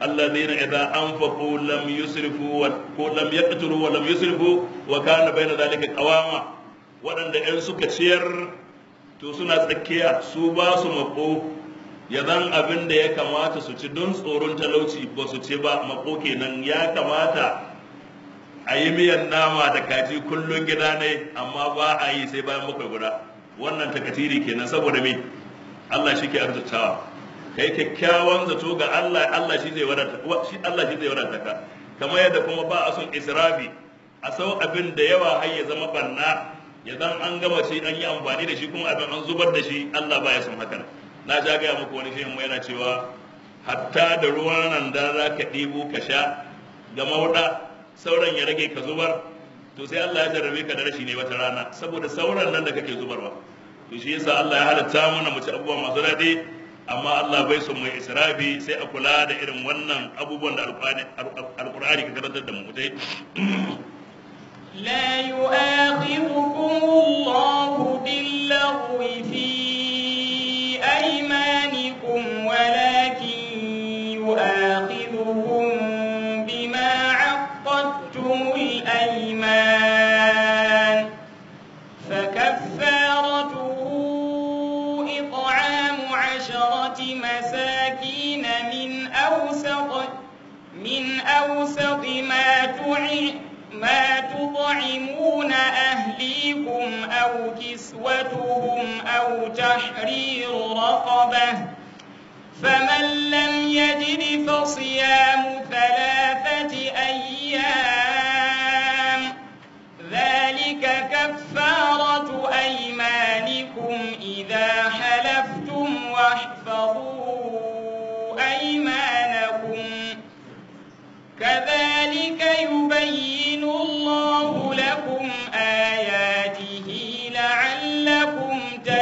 alladhina idza anfaqu lam yusrifu wa ko lam yaqturu wa lam yusrifu wa kana bayna dhalika qawama waɗanda in suka ciyar to suna tsakiya su ba su mako ya zan abin da ya kamata su ci don tsoron talauci ba su ci ba mako kenan ya kamata a yi miyan nama da kaji kullum gida ne amma ba a yi sai bayan bakwai guda wannan takatiri kenan saboda me Allah shi ke arzutawa kai kyakkyawan zato ga Allah Allah shi zai wadata shi Allah shi zai wadata ka kamar yadda kuma ba a son israfi a sau abin da yawa har ya zama banna ya zan an gama shi an yi amfani da shi kuma abin an zubar da shi Allah ba ya son haka na ja gaya muku wani shehin yana cewa hatta da ruwan nan da za ka ɗibo ka sha ga mauɗa sauran ya rage ka zubar to sai Allah ya jarrabe ka da rashi ne wata rana saboda sauran nan da kake zubarwa to shi yasa Allah ya halatta mana mu ci abubuwa masu daɗi amma Allah bai son mai israfi sai a kula da irin wannan abubuwan da alƙur'ani ka karantar da mu dai لا يؤاخذكم الله باللغو في أيمانكم ولكن يؤاخذكم بما عقدتم الأيمان فكفارته إطعام عشرة مساكين من أوسط من أوسط ما تعي ما تطعمون أهليكم أو كسوتهم أو تحرير رقبة فمن لم يجد فصيام ثلاثة أيام ذلك كفارة أيمانكم إذا حلفتم واحفظوا أيمانكم كذلك يبين الله لكم آياته لعلكم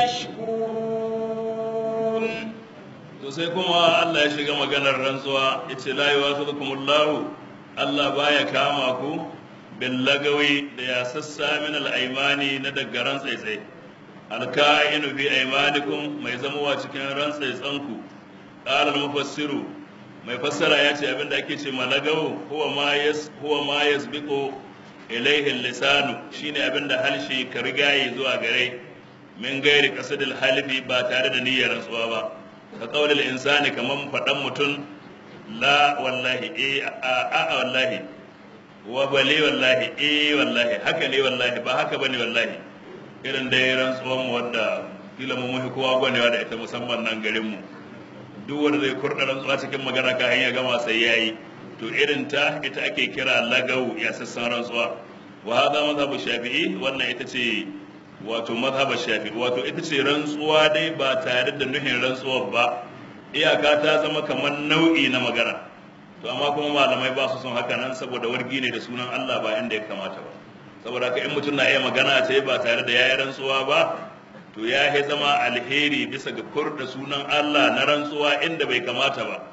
تشكرون to sai kuma Allah ya shiga maganar rantsuwa yace la yuwafiqukumullahu Allah baya kama ku bil lagawi da ya sassa min al aymani na daga rantsaitsai alka'inu fi aymanikum mai zamowa cikin rantsaitsanku qala al mufassiru mai fassara ya ce abinda ake ce malagawo huwa ma yas huwa ma yasbiqu ilayhi lisanu shine abinda halshe ka rigaye zuwa gare min gairi qasadil halifi ba tare da niyyar rantsuwa ba ka qaulil insani kaman fadan mutum la wallahi eh a a wallahi wa bali wallahi eh wallahi haka ne wallahi ba haka bane wallahi irin da ya rantsuwan wanda kila mu muhi kowa gwanewa da ita musamman nan garin mu duk wanda zai kurɗa rantsuwa cikin magana ka ya gama sai ya yi to irin ta ita ake kira lagau ya sassan rantsuwa wa hada mazhabu shafi'i wannan ita ce wato mazhabu shafi'i wato ita ce rantsuwa dai ba tare da nuhin rantsuwar ba iyaka ta zama kamar nau'i na magana to amma kuma malamai ba su son haka nan saboda wargi ne da sunan Allah ba inda ya kamata ba saboda haka in mutum na iya magana ce ba tare da ya yi rantsuwa ba to ya yi zama alheri bisa ga kur da sunan Allah na rantsuwa inda bai kamata ba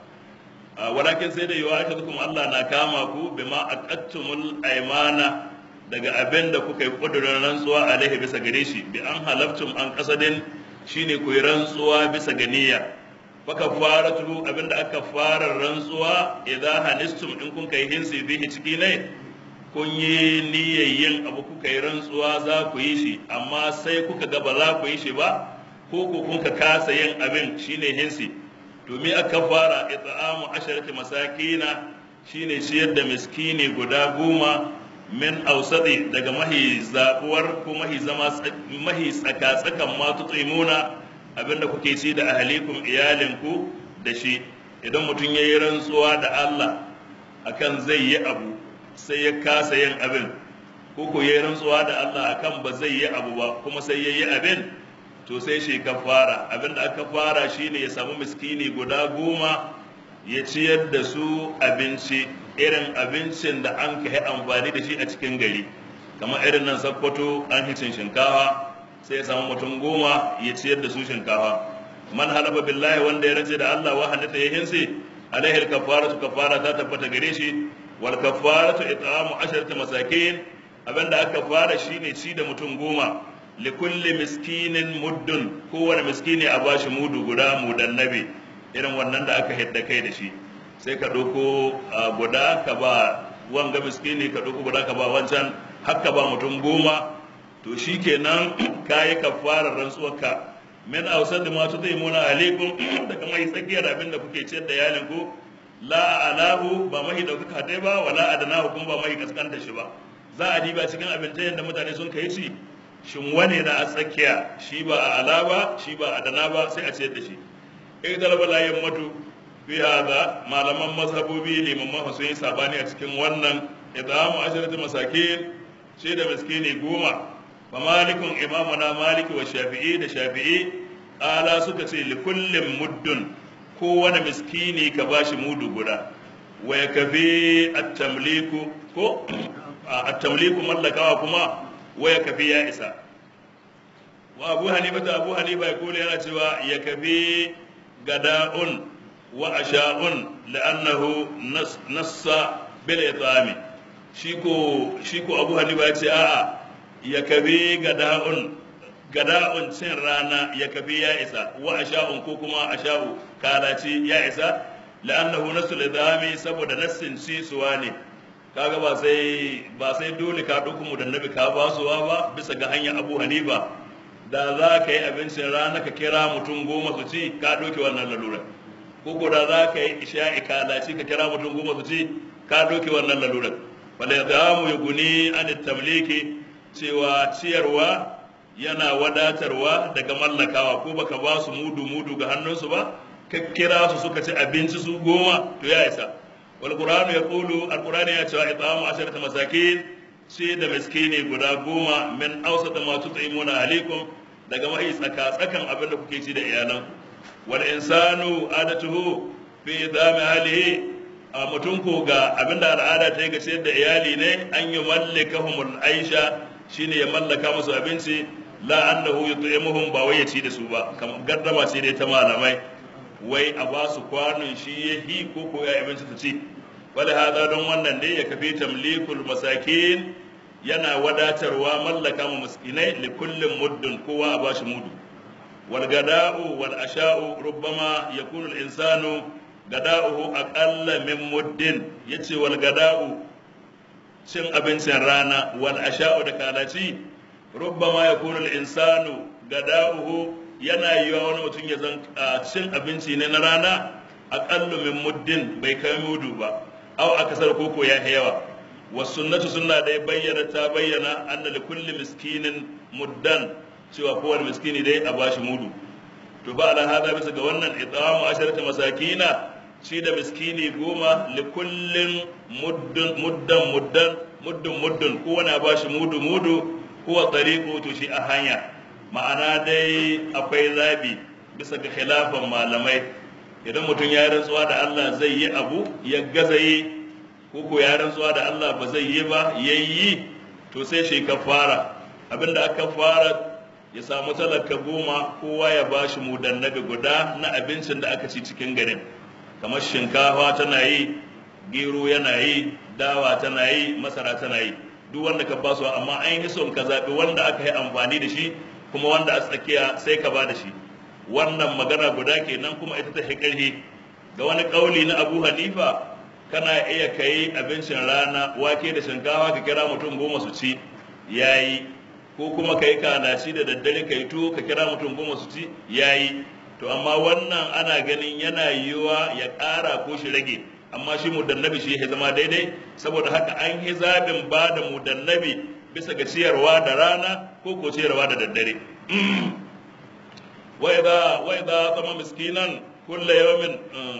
walakin sai da yiwa aka kuma Allah na kama ku bima aqattumul aymana daga abin da kuka yi kudurin rantsuwa alaihi bisa gare shi bi an halaftum an kasadin shine ku yi rantsuwa bisa ga niyya faka fara tu abin da aka fara rantsuwa idan hanistum in kun kai hinsi bihi ciki ne kun yi niyyar yin abu kuka yi rantsuwa za ku yi shi amma sai kuka ga ba za ku yi shi ba ko ku kun ka kasa yin abin shine hinsi to me aka fara it'amu asharati masakina shine ciyar da miskini guda goma min ausadi daga mahi zabuwar ko mahi zama mahi tsaka tsakan ma tutsimuna abinda kuke ci da ahalikum iyalinku da shi idan mutum ya yi rantsuwa da Allah akan zai yi abu sai ya kasa yin abin ko ko yayi rantsuwa da Allah akan ba zai yi abu ba kuma sai yayi abin to sai shi kafara abin da aka fara shine ya samu miskini guda goma ya ciyar da su abinci irin abincin da an kai amfani da shi a cikin gari kamar irin nan sakkwato an hicin shinkafa sai ya samu mutum goma ya ciyar da su shinkafa man halaba billahi wanda ya race da Allah wa hannata ya hinsi alaihi kafaratu kafara ta tabbata gare shi wal kafaratu it'amu asharati masakin abinda aka fara shine ci da mutum goma li kulli miskinin muddun kowane miskini a bashi mudu guda mudan nabi irin wannan da aka hidda kai da shi sai ka ɗauko guda ka ba wanga miskini ka ɗauko guda ka ba wancan haka ba mutum goma to shi kenan ka yi kafarar rantsuwarka min ausar da masu zai muna alaikum daga mai tsakiyar abin da kuke ciyar da yalin ku la alahu ba mahi ɗaukaka dai ba wala adanahu kuma ba mahi kaskanta shi ba za a diba cikin abincin da mutane sun kai ci shin wane na a tsakiya shi ba a ala ba shi ba a dana ba sai a ciyar da shi in talaba layin matu fi hada malaman mazhabobi limaman sun yi sabani a cikin wannan idamu asharatu masakin shi da miskini goma fa malikun imamuna maliki wa shafi'i da shafi'i ala suka ce li kullin muddun kowane miskini ka bashi mudu guda wa yakfi at-tamliku ko at-tamliku mallakawa kuma waya kafi ya isa wa abu hanifa ta abu hanifa ya kula yana cewa ya kafi gada'un wa asha'un la'annahu nassa bil itami shi ko shi ko abu hanifa ya ce a'a ya kafi gada'un gada'un cin rana ya kafi ya isa wa asha'un ko kuma asha'u kalaci ya isa la'annahu nassu itami saboda nassin sisuwa ne kaga ba sai ba sai dole ka ɗauki mu da nabi ka basuwa ba bisa ga hanyar abu hanifa da za ka yi abincin rana ka kira mutum goma su ci ka ɗauki wannan lalura ko ko da za ka yi isha'i ka laci ka kira mutum goma su ci ka ɗauki wannan lalura wala ya mu ya guni an tamliki cewa ciyarwa yana wadatarwa daga mallakawa ko baka ba su mudu mudu ga hannunsu ba ka kira su suka ci abinci su goma to ya isa والقرآن يقول القرآن يتوى إطعام عشرة مساكين سيد مسكيني guda goma min ausat ma tut'imuna alaikum daga mai tsaka tsakan abin da kuke ci da iyalan wal insanu adatuhu fi idami halihi a mutum ko ga abin da al'ada ta yi ga ciyar da iyali ne an yi mallakahumul aisha shine ya mallaka musu abinci la annahu yut'imuhum ba wai ya ci da su ba kamar gaddama ce dai ta malamai wai a ba su kwanon shi ya hi ko ko ya abinci su ci wala hada don wannan ne ya kafi tamlikul masakin yana wadatarwa mallaka mu miskinai li kullin muddin kowa a bashi mudu wal gada'u wal asha'u rubbama yakunu al insanu gada'uhu aqalla min muddin yace wal gada'u cin abincin rana wal asha'u da kalaci rubbama yakunu al insanu gada'uhu yana yiwa wani mutum ya zan cin abinci ne na rana aƙallu min muddin bai kai mudu ba aw akasar koko ya yawa wa sunnatu sunna da ya bayyana ta bayyana anna li kulli miskinin muddan cewa kowane miskini dai a bashi mudu to ba ala hada bisa ga wannan idamu asharata masakina shi da miskini goma li kullin muddun muddan muddan muddun muddun kowane a bashi mudu mudu huwa tariqu to shi a hanya ma'ana dai akwai zabi bisa ga khilafan malamai idan mutum ya rantsuwa da Allah zai yi abu ya gaza yi ko ko ya rantsuwa da Allah ba zai yi ba yayi to sai shi kafara abinda aka fara ya samu talaka goma kowa ya bashi mudannabi guda na abincin da aka ci cikin garin kamar shinkafa tana yi gero yana yi dawa tana yi masara tana yi duk wanda ka basu amma an yi son ka zaɓi wanda aka yi amfani da shi kuma wanda a tsakiya sai ka ba da shi wannan magana guda kenan kuma ita ta ƙarfi ga wani ƙauli na abu hanifa kana iya kai abincin rana wake da shinkawa ka kira mutum goma su ci yayi ko kuma kai kalaci da daddare kai to ka kira mutum goma su ci yayi to amma wannan ana ganin yana yiwuwa ya ƙara ko shi rage amma shi mudannabi shi ya zama daidai saboda haka an yi zaɓin ba da mudannabi bisa ga ciyarwa da rana ko ko ciyarwa da daddare wa idza wa idza tama miskinan kullu yawmin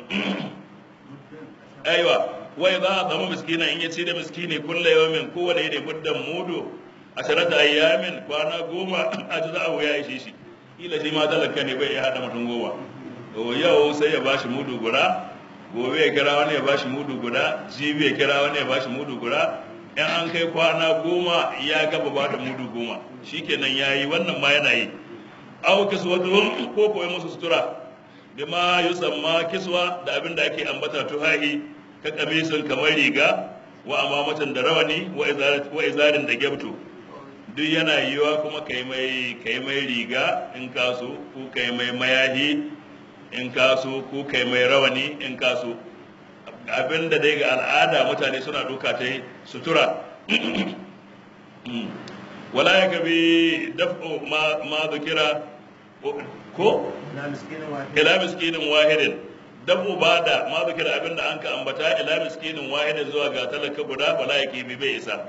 aiwa wa idza tama miskinan in yace da miskini kullu yawmin kowane yake buddan mudu asharata ayyamin kwana goma a ji za a wuya ishe shi kila shi ma talaka ne bai iya hada mutum goma to yau sai ya bashi mudu guda gobe ya kira wani ya bashi mudu guda jibi ya kira wani ya bashi mudu guda in an kai kwana goma ya gaba ba da mudu goma shikenan ya yi wannan ma yana yi aw kiswatuhum ko koyi musu sutura bima yusamma kiswa da abin da ake ambata tuhahi ka kamisin kamar riga wa amamatan da rawani wa izarin da gyabto duk yana yiwa kuma kai mai kai mai riga in kaso ko kai mai mayahi in kaso ko kai mai rawani in kaso abin da dai ga al'ada mutane suna duka ta yi sutura wala ya gabi daf'u ma zukira ko ila miskinin wahidin dabu ba da ma zikira abin da an ka ambata ila miskinin wahidin zuwa ga talaka guda wala ya kibi bai isa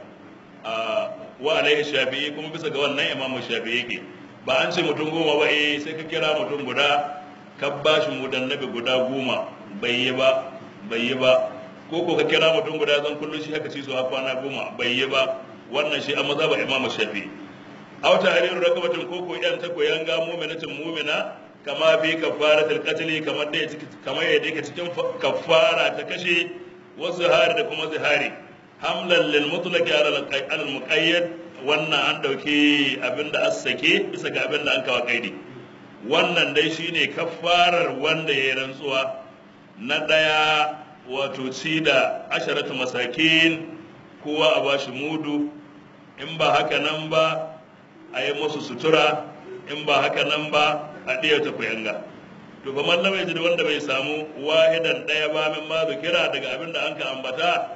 wa alaihi shafi'i kuma bisa ga wannan imamu shafi'i ke ba an ce mutum goma ba eh sai ka kira mutum guda ka ba shi mudannabi guda goma bai yi ba bai yi ba ko ko ka kira mutum guda zan kullum shi haka ci su kwana goma bai yi ba wannan shi a maza ba imamu shafi'i aw tahriru rakabatin ko ko yan ta ko yanga mu'minatin mu'mina kama bi kafaratul qatl kamar da kamar yadda yake cikin kafara ta kashe wasu hari da kuma zihari hamlan lil mutlaq ala al muqayyad wannan an dauki abinda as sake bisa ga abinda an kawo kaidi wannan dai shine kafarar wanda ya rantsuwa na daya wato ci da asharatu masakin kowa a bashi mudu in ba haka nan ba a yi musu sutura in ba haka nan ba a ɗaya ta kuyanga to fa mallam ya da wanda bai samu wahidan ɗaya ba min ma kira daga abin da an ka ambata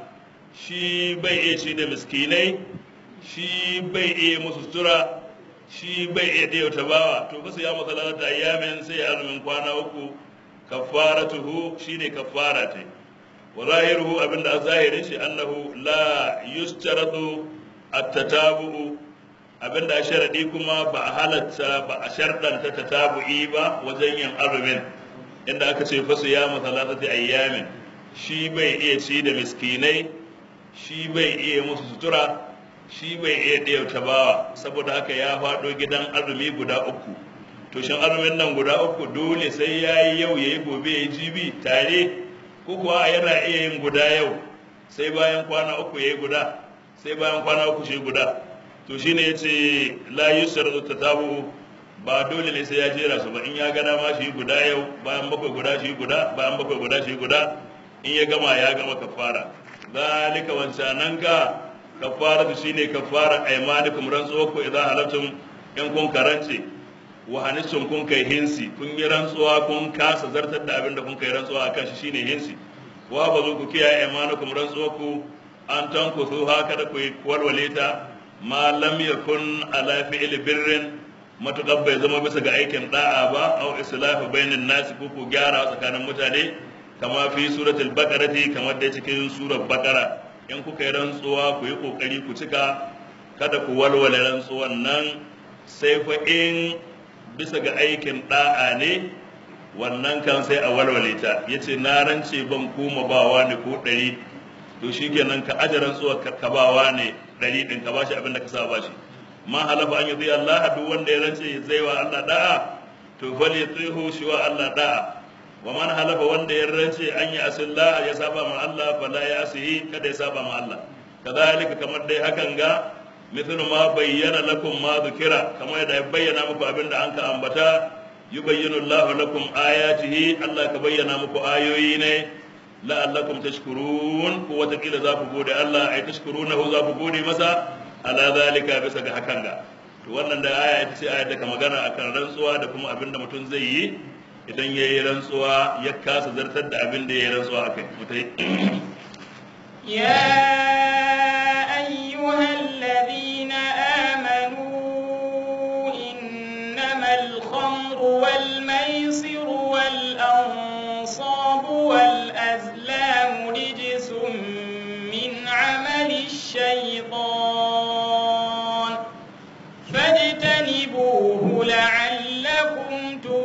shi bai iya ci da miskinai shi bai iya musu sutura shi bai iya ɗaya ta bawa to fa sai ya masa lalata ayyamin sai ya azumin kwana uku kafaratuhu shine kafara ta wa zahiruhu abinda a zahirin shi annahu la yustaratu at-tatabu'u abinda a sharadi kuma ba a halatta ba a sharɗanta tatabu'i ba wajen yin azumin inda aka ce fasu ya masalatati ayyamin shi bai iya ci da miskinai shi bai iya musu sutura shi bai iya ɗaya bawa saboda haka ya faɗo gidan azumi guda uku to shin azumin nan guda uku dole sai ya yi yau ya yi gobe ya yi jibi tare ko kuwa yana iya yin guda yau sai bayan kwana uku ya yi guda sai bayan kwana uku shi guda to shine ya ce la yusratu tatabu ba dole ne sai ya jera su ba in ya gana ma shi guda yau bayan bakwai guda shi guda bayan bakwai guda shi guda in ya gama ya gama kafara zalika wancanan ka kafara shine kafara aymanikum rantsuwa ko idan halaftum in kun karance wa hanistum kun kai hinsi kun yi rantsuwa kun kasa zartar da abin da kun kai rantsuwa akan shi shine hinsi wa ba zo ku kiyaye aymanikum rantsuwa ku an tanku su haka da ku walwale ta ma lam yakun ala fi'l birrin matukar bai zama bisa ga aikin da'a ba aw islahu bainan nasi ko ku gyara tsakanin mutane kama fi suratul baqarati kamar da cikin surar baqara in kuka yi rantsuwa ku yi kokari ku cika kada ku walwale rantsuwan nan sai fa in bisa ga aikin da'a ne wannan kan sai a walwale ta yace na rance ban kuma bawa ne ko ɗari to shikenan ka aje rantsuwar ka bawa ne ɗari ɗin ka bashi abin da ka sa bashi ma halafa an yi Allah duk wanda ya rance zai wa Allah da'a to fal yatihu shi wa Allah da'a wa man halafa wanda ya rance an yi asillah ya saba ma Allah fala ya asihi kada ya saba ma Allah kadhalika kamar dai hakan ga mithlu ma bayyana lakum ma dhukira kamar yadda ya bayyana muku abin da an ka ambata yubayyinu Allah lakum ayatihi Allah ka bayyana muku ayoyi ne la'allakum tashkurun ko wata kila za ku gode Allah ai tashkurunahu za ku gode masa ala zalika bisa ga hakan ga to wannan da aya ita ce ayar da ka magana akan rantsuwa da kuma abin da mutum zai yi idan ya yi rantsuwa ya kasa zartar da abin da ya yi rantsuwa akai mutai يا أيها الذين آمنوا إنما الخمر والميسر والأنصاب والأزلام رجس من عمل الشيطان فاجتنبوه لعلكم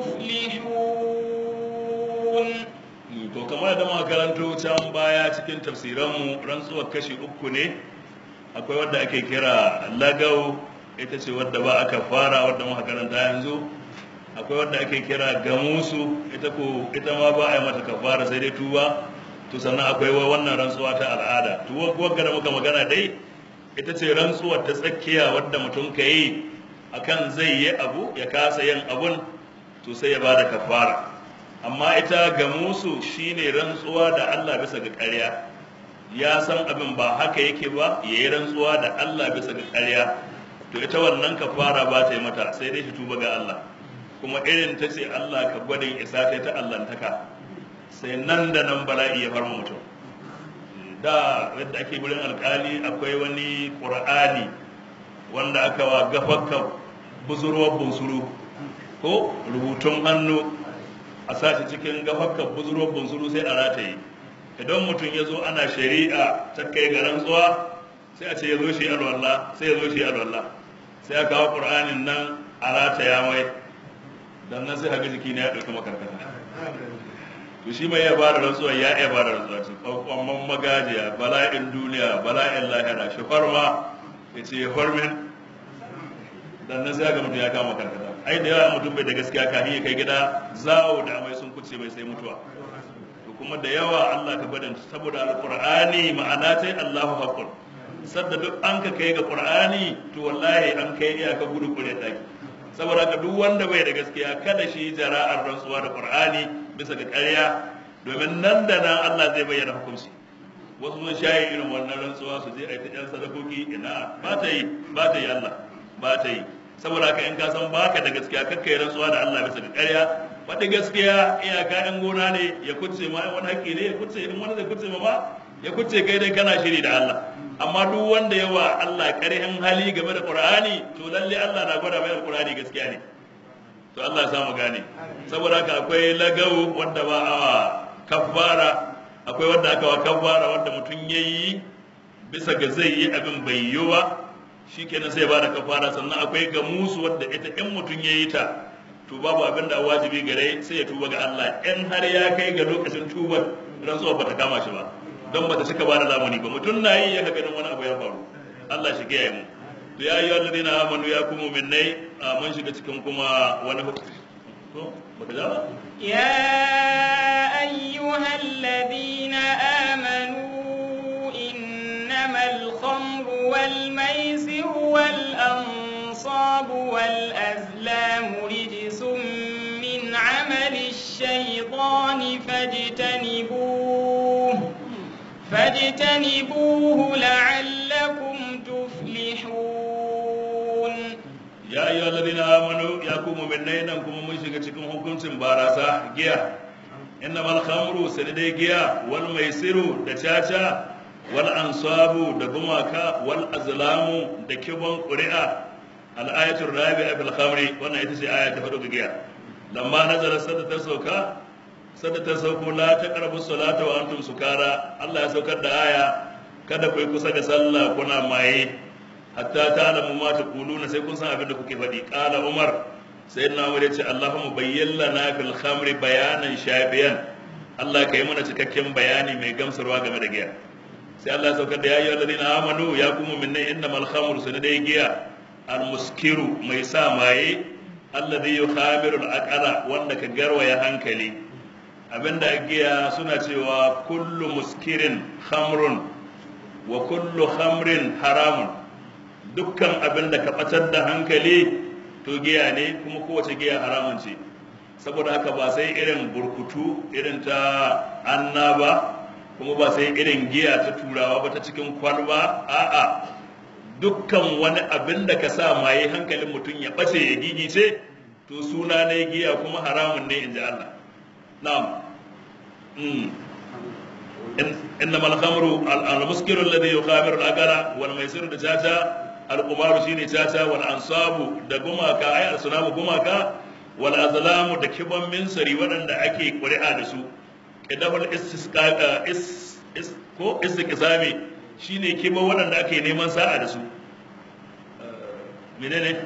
تفلحون to kamar da muka karanto can baya cikin tafsiranmu rantsuwar kashi uku ne akwai wadda ake kira lagau ita ce wadda ba aka fara wadda muka karanta yanzu akwai wadda ake kira gamusu ita ko ita ma ba a yi mata kafara sai dai tuba to sannan akwai wa wannan rantsuwa ta al'ada to wadda da muka magana dai ita ce rantsuwar ta tsakiya wadda mutum ka yi akan zai yi abu ya kasa yin abun to sai ya ba da kafara amma ita ga musu shine rantsuwa da Allah bisa ga ƙarya ya san abin ba haka yake ba ya yi rantsuwa da Allah bisa ga ƙarya to ita wannan kafara ba ta yi mata sai dai shi tuba ga Allah kuma irin ta ce Allah ka gwadin isa ta ta Allahntaka sai nan da nan bala'i ya farma mutum da yadda ake wurin alkali akwai wani qur'ani wanda aka wa gafakka buzurwar bunsuru ko rubutun hannu a sashi cikin gafakka buzurwar bunsuru sai a rataye idan mutum ya zo ana shari'a ta kai ga rantsuwa sai a ce ya zo shi alwallah sai ya zo shi alwallah sai a kawo qur'anin nan a rataya mai dan nan sai haka jiki ne ya ɗauki makarkata to shi mai ya ba da rantsuwa ya iya ba da rantsuwa ce kwamman magajiya bala'in duniya bala'in lahira shi farma ya ce ya farmin dan nan sai haka mutum ya kama karkata ai da yawa mutum bai da gaskiya kafin ya kai gida zawo da amai sun kuce mai sai mutuwa to kuma da yawa Allah ka gwadin saboda alqur'ani ma'ana tai Allahu haqqun sadda duk an ka kai ga qur'ani to wallahi an kai iyaka gudu kure daki saboda ka duk wanda bai da gaskiya kada shi jara'ar rantsuwa da qur'ani bisa ga ƙarya domin nan da nan Allah zai bayyana hukunci wasu sun shayi irin wannan rantsuwa su je a yi ta yan sadakoki ina ba ta yi ba ta yi Allah ba ta yi saboda haka in ka san baka da gaskiya kakkai rantsuwa da Allah bisa ga ƙarya faɗi gaskiya iyaka yan gona ne ya kuce ma wani haƙƙi ne ya kuce in wani zai kuce ma ba ya kuce kai dai kana shiri da Allah amma duk wanda ya wa Allah ƙarhin hali game da Qur'ani to lalle Allah na gwada mai Qur'ani gaskiya ne to Allah ya samu gane saboda haka akwai lagawu wanda ba a kaffara akwai wanda aka wa kaffara wanda mutum yayi bisa ga zai yi abin bai yi ba shikenan sai ba da kafara sannan akwai ga musu wanda ita in mutum yayi ta to babu abin da wajibi gare sai ya tuba ga Allah in har ya kai ga lokacin tubar rantsuwa bata kama shi ba don bata cika ba da lamuni ba mutum na yi ya ganin wani abu ya faru Allah shi kiyaye mu to ya yi wanda na amanu ya kuma minnai mun shiga cikin kuma wani hukunci to baka ja ba يا أيها الذين آمنوا إنما الخمر والميسر والأنصاب والأزلام رجس من عمل الشيطان فاجتنبوه فاجتنبوه لعلكم تفلحون ya ayyuha alladhina amanu ya ku mu'minai nan kuma mun shiga cikin hukuncin barasa giya innamal khamru sanidai giya wal maisiru da caca wal ansabu da gumaka wal azlamu da kibon qur'a al ayatul rabi'a bil khamri wannan ita ce aya ta hudu ga giya lamma nazara sadda ta sauka sadda ta sauko la taqrabu salata wa antum sukara Allah ya saukar da aya kada ku yi kusa da sallah kuna maye hatta ta'lamu ma taquluna sai kun san abin da kuke faɗi qala umar sayyidina umar yace allahumma bayyin lana fil khamri bayanan shabiyan Allah kai mana cikakken bayani mai gamsarwa game da giya sai Allah ya saukar da ya ayyuhal ladina amanu ya kuma minna innamal khamru sunadai giya al muskiru mai sa maye alladhi yukhamiru al aqala wanda ka garwaya hankali abinda giya suna cewa kullu muskirin khamrun wa kullu khamrin haramun dukkan abin da ka ɓatar da hankali to giya ne kuma kowace giya haramun ce saboda haka ba sai irin burkutu irin ta anna ba kuma ba sai irin giya ta turawa ba ta cikin kwalba a'a dukkan wani abin da ka sa maye hankalin mutum ya ɓace ya gigice to suna ne giya kuma haramun ne in ji Allah na'am إنما الخمر المسكر الذي يخامر الأقرى والميسر دجاجة alƙumaru shine caca wal ansabu da gumaka ai asnamu gumaka wal azlamu da kiban minsari waɗanda ake ƙuri'a da su qidabul istisqa is is ko istiqsami shine kiban waɗanda ake neman sa'a da su menene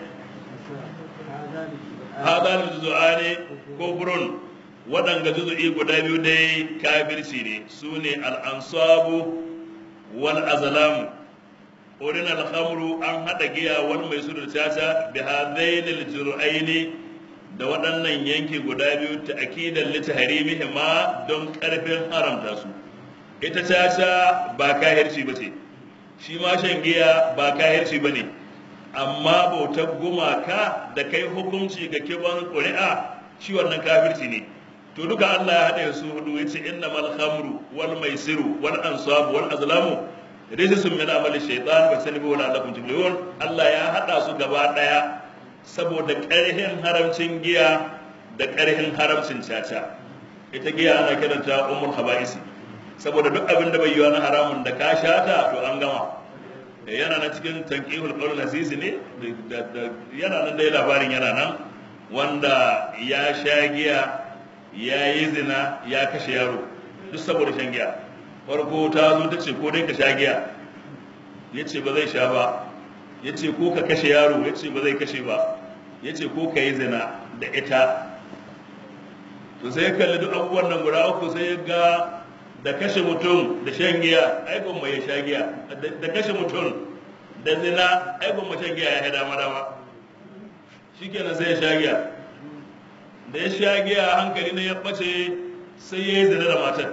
hadal juzu'ani ko burun waɗanga juzu'i guda biyu dai kafirci ne su ne al ansabu wal azlamu wurin alhamru an haɗa giya wani mai suru caca bi hadainil jur'aini da waɗannan yanki guda biyu ta akidan litaharimihi ma don ƙarfin haramta su ita caca ba kahirci ba ce shi ma shan giya ba kahirci ba ne amma bautar gumaka da kai hukunci ga kiban ƙuri'a shi wannan kafirci ne to duka Allah ya haɗa su hudu ya ce innamal khamru wal maisiru wal ansabu wal azlamu rijisun min amali shaitan ba sani wala lakum tuflihun Allah ya hada su gaba daya saboda ƙarhin haramcin giya da ƙarhin haramcin caca ita giya ana kiranta ummul haba'isi saboda duk abin da bai yiwa na haramun da ka shata to an gama yana nan cikin tanqihul qawl asisi ne yana nan dai labarin yana nan wanda ya sha giya ya yi zina ya kashe yaro duk saboda shan giya farko ta zo ta ce ko dai ka sha giya ya ce ba zai sha ba ya ce ko ka kashe yaro ya ce ba zai kashe ba ya ce ko ka yi zina da ita to sai ya kalli duk abubuwan nan guda uku sai ya ga da kashe mutum da shan giya ai gwamma ya sha giya da kashe mutum da zina ai gwamma shan giya ya dama dama shikenan sai ya sha giya da ya sha giya hankali ne ya bace sai ya yi zina da matar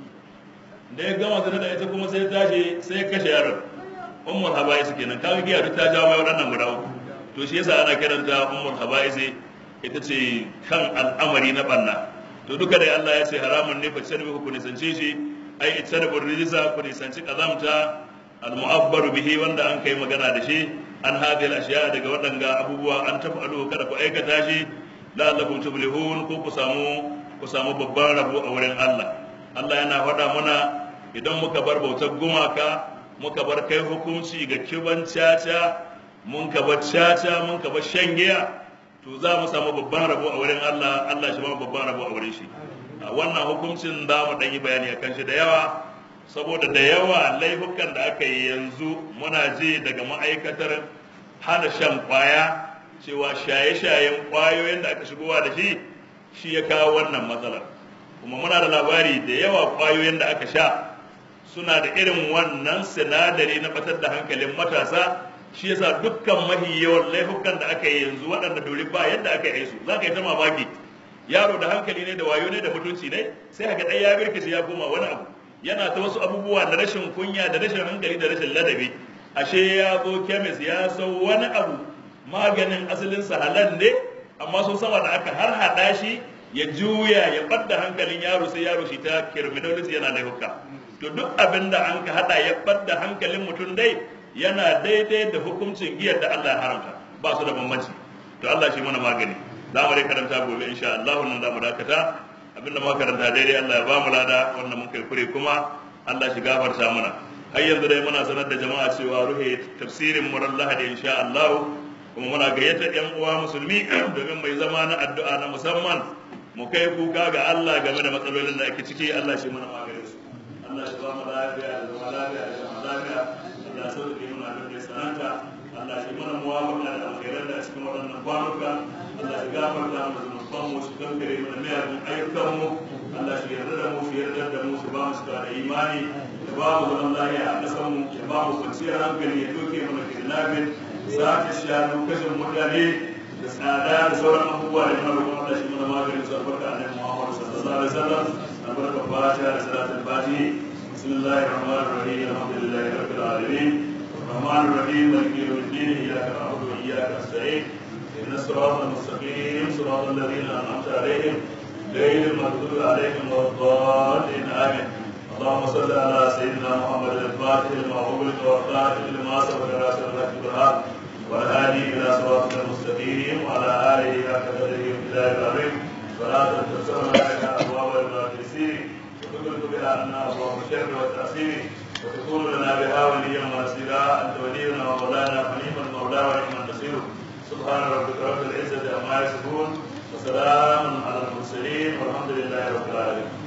da ya gama zina da ita kuma sai ya tashi sai ya kashe yaron ummul haba'is kenan kaga giya duk ta jawo mai waɗannan guda uku to shi yasa ana kiranta ummul haba'is ita ce kan al'amari na banna to duka da Allah ya ce haramun ne fa sarbi ku nisance shi ai itarbu rijisa ku nisanci kazamta al-mu'abbaru bihi wanda an kai magana da shi an hadil ashiya daga waɗanga abubuwa an tafa'alu kada ku aikata shi la'allakum tuflihun ko ku samu ku samu babban rabo a wurin Allah Allah yana faɗa mana idan muka bar bautar gumaka muka bar kai hukunci ga kiban caca mun ka bar caca mun ka bar shan giya to za mu samu babban rabo a wurin Allah Allah shi ma babban rabo a wurin shi a wannan hukuncin za mu ɗan yi bayani akan shi da yawa saboda da yawa laifukan da aka yi yanzu muna je daga ma'aikatar hana shan kwaya cewa shaye-shayen kwayoyin da aka shigowa da shi shi ya kawo wannan matsalar kuma muna da labari da yawa kwayoyin da aka sha suna da irin wannan sinadari na batar da hankalin matasa shi yasa dukkan mahi yawan laifukan da aka yi yanzu waɗanda dori ba yadda aka yi su za ka yi ta mamaki yaro da hankali ne da wayo ne da mutunci ne sai haka ɗaya ya birkice ya koma wani abu yana ta wasu abubuwa da rashin kunya da rashin hankali da rashin ladabi ashe ya zo kemis ya sau wani abu maganin asalinsa halal ne amma sun sama da aka har haɗa shi ya juya ya ɓadda hankalin yaro sai yaro shi ta criminology yana laifuka to duk abin da an ka haɗa ya ɓadda hankalin mutum dai yana daidai da hukuncin giyar da Allah ya haramta ba su da bambanci to Allah shi mana magani za mu dai karanta gobe insha Allah wannan za mu dakata abinda muka karanta daidai Allah ya ba mu lada wannan mun kai kure kuma Allah shi gafarta mana har yanzu dai muna sanar da jama'a cewa ruhe tafsirin mu ran Lahadi insha Allah kuma muna gayyatar yan uwa musulmi domin mai zama na addu'a na musamman mu kai kuka ga Allah game da matsalolin da ake ciki Allah shi mana maganin su Allah shi ba mu lafiya da zama lafiya da zama lafiya Allah sauke muna da mai sananta Allah shi mana muwafaka da alkhairar da cikin waɗannan kwanuka Allah shi gafarta mu zunuban mu shi kankare mana miyagun ayyukan mu Allah shi yarda da mu shi yarda da mu shi ba mu shi da imani ya ba mu zaman lafiya a ƙasar mu ya ba mu kwanciyar hankali ya doke mana kidnapping sake shanu kashin mutane da tsada da sauran abubuwa da yana roƙon Allah shi mana maganin su albarka annabi Muhammad sallallahu alaihi wasallam albarka fatiha da salatul fatihi bismillahir rahmanir rahim alhamdulillahi rabbil alamin الرحمن الرحيم مالك يوم الدين اياك نعبد واياك نستعين اهدنا الصراط المستقيم صراط الذين انعمت عليهم غير المغضوب عليهم ولا الضالين امين اللهم صل على سيدنا محمد الفاتح لما أغلق والخاتم لما سبق ناصر الحق بالحق والهادي إلى صراطك المستقيم وعلى آله حق قدره وابتداء العظيم صلاة تسرنا لك أبواب المقدسين وتغلق بها عنا أبواب الشر والتأثير وتكون لنا بها وليا ونصيرا أنت ولينا ومولانا فنيم المولى ونعم النصير سبحان ربك رب العزة عما يصفون وسلام على المرسلين والحمد لله رب العالمين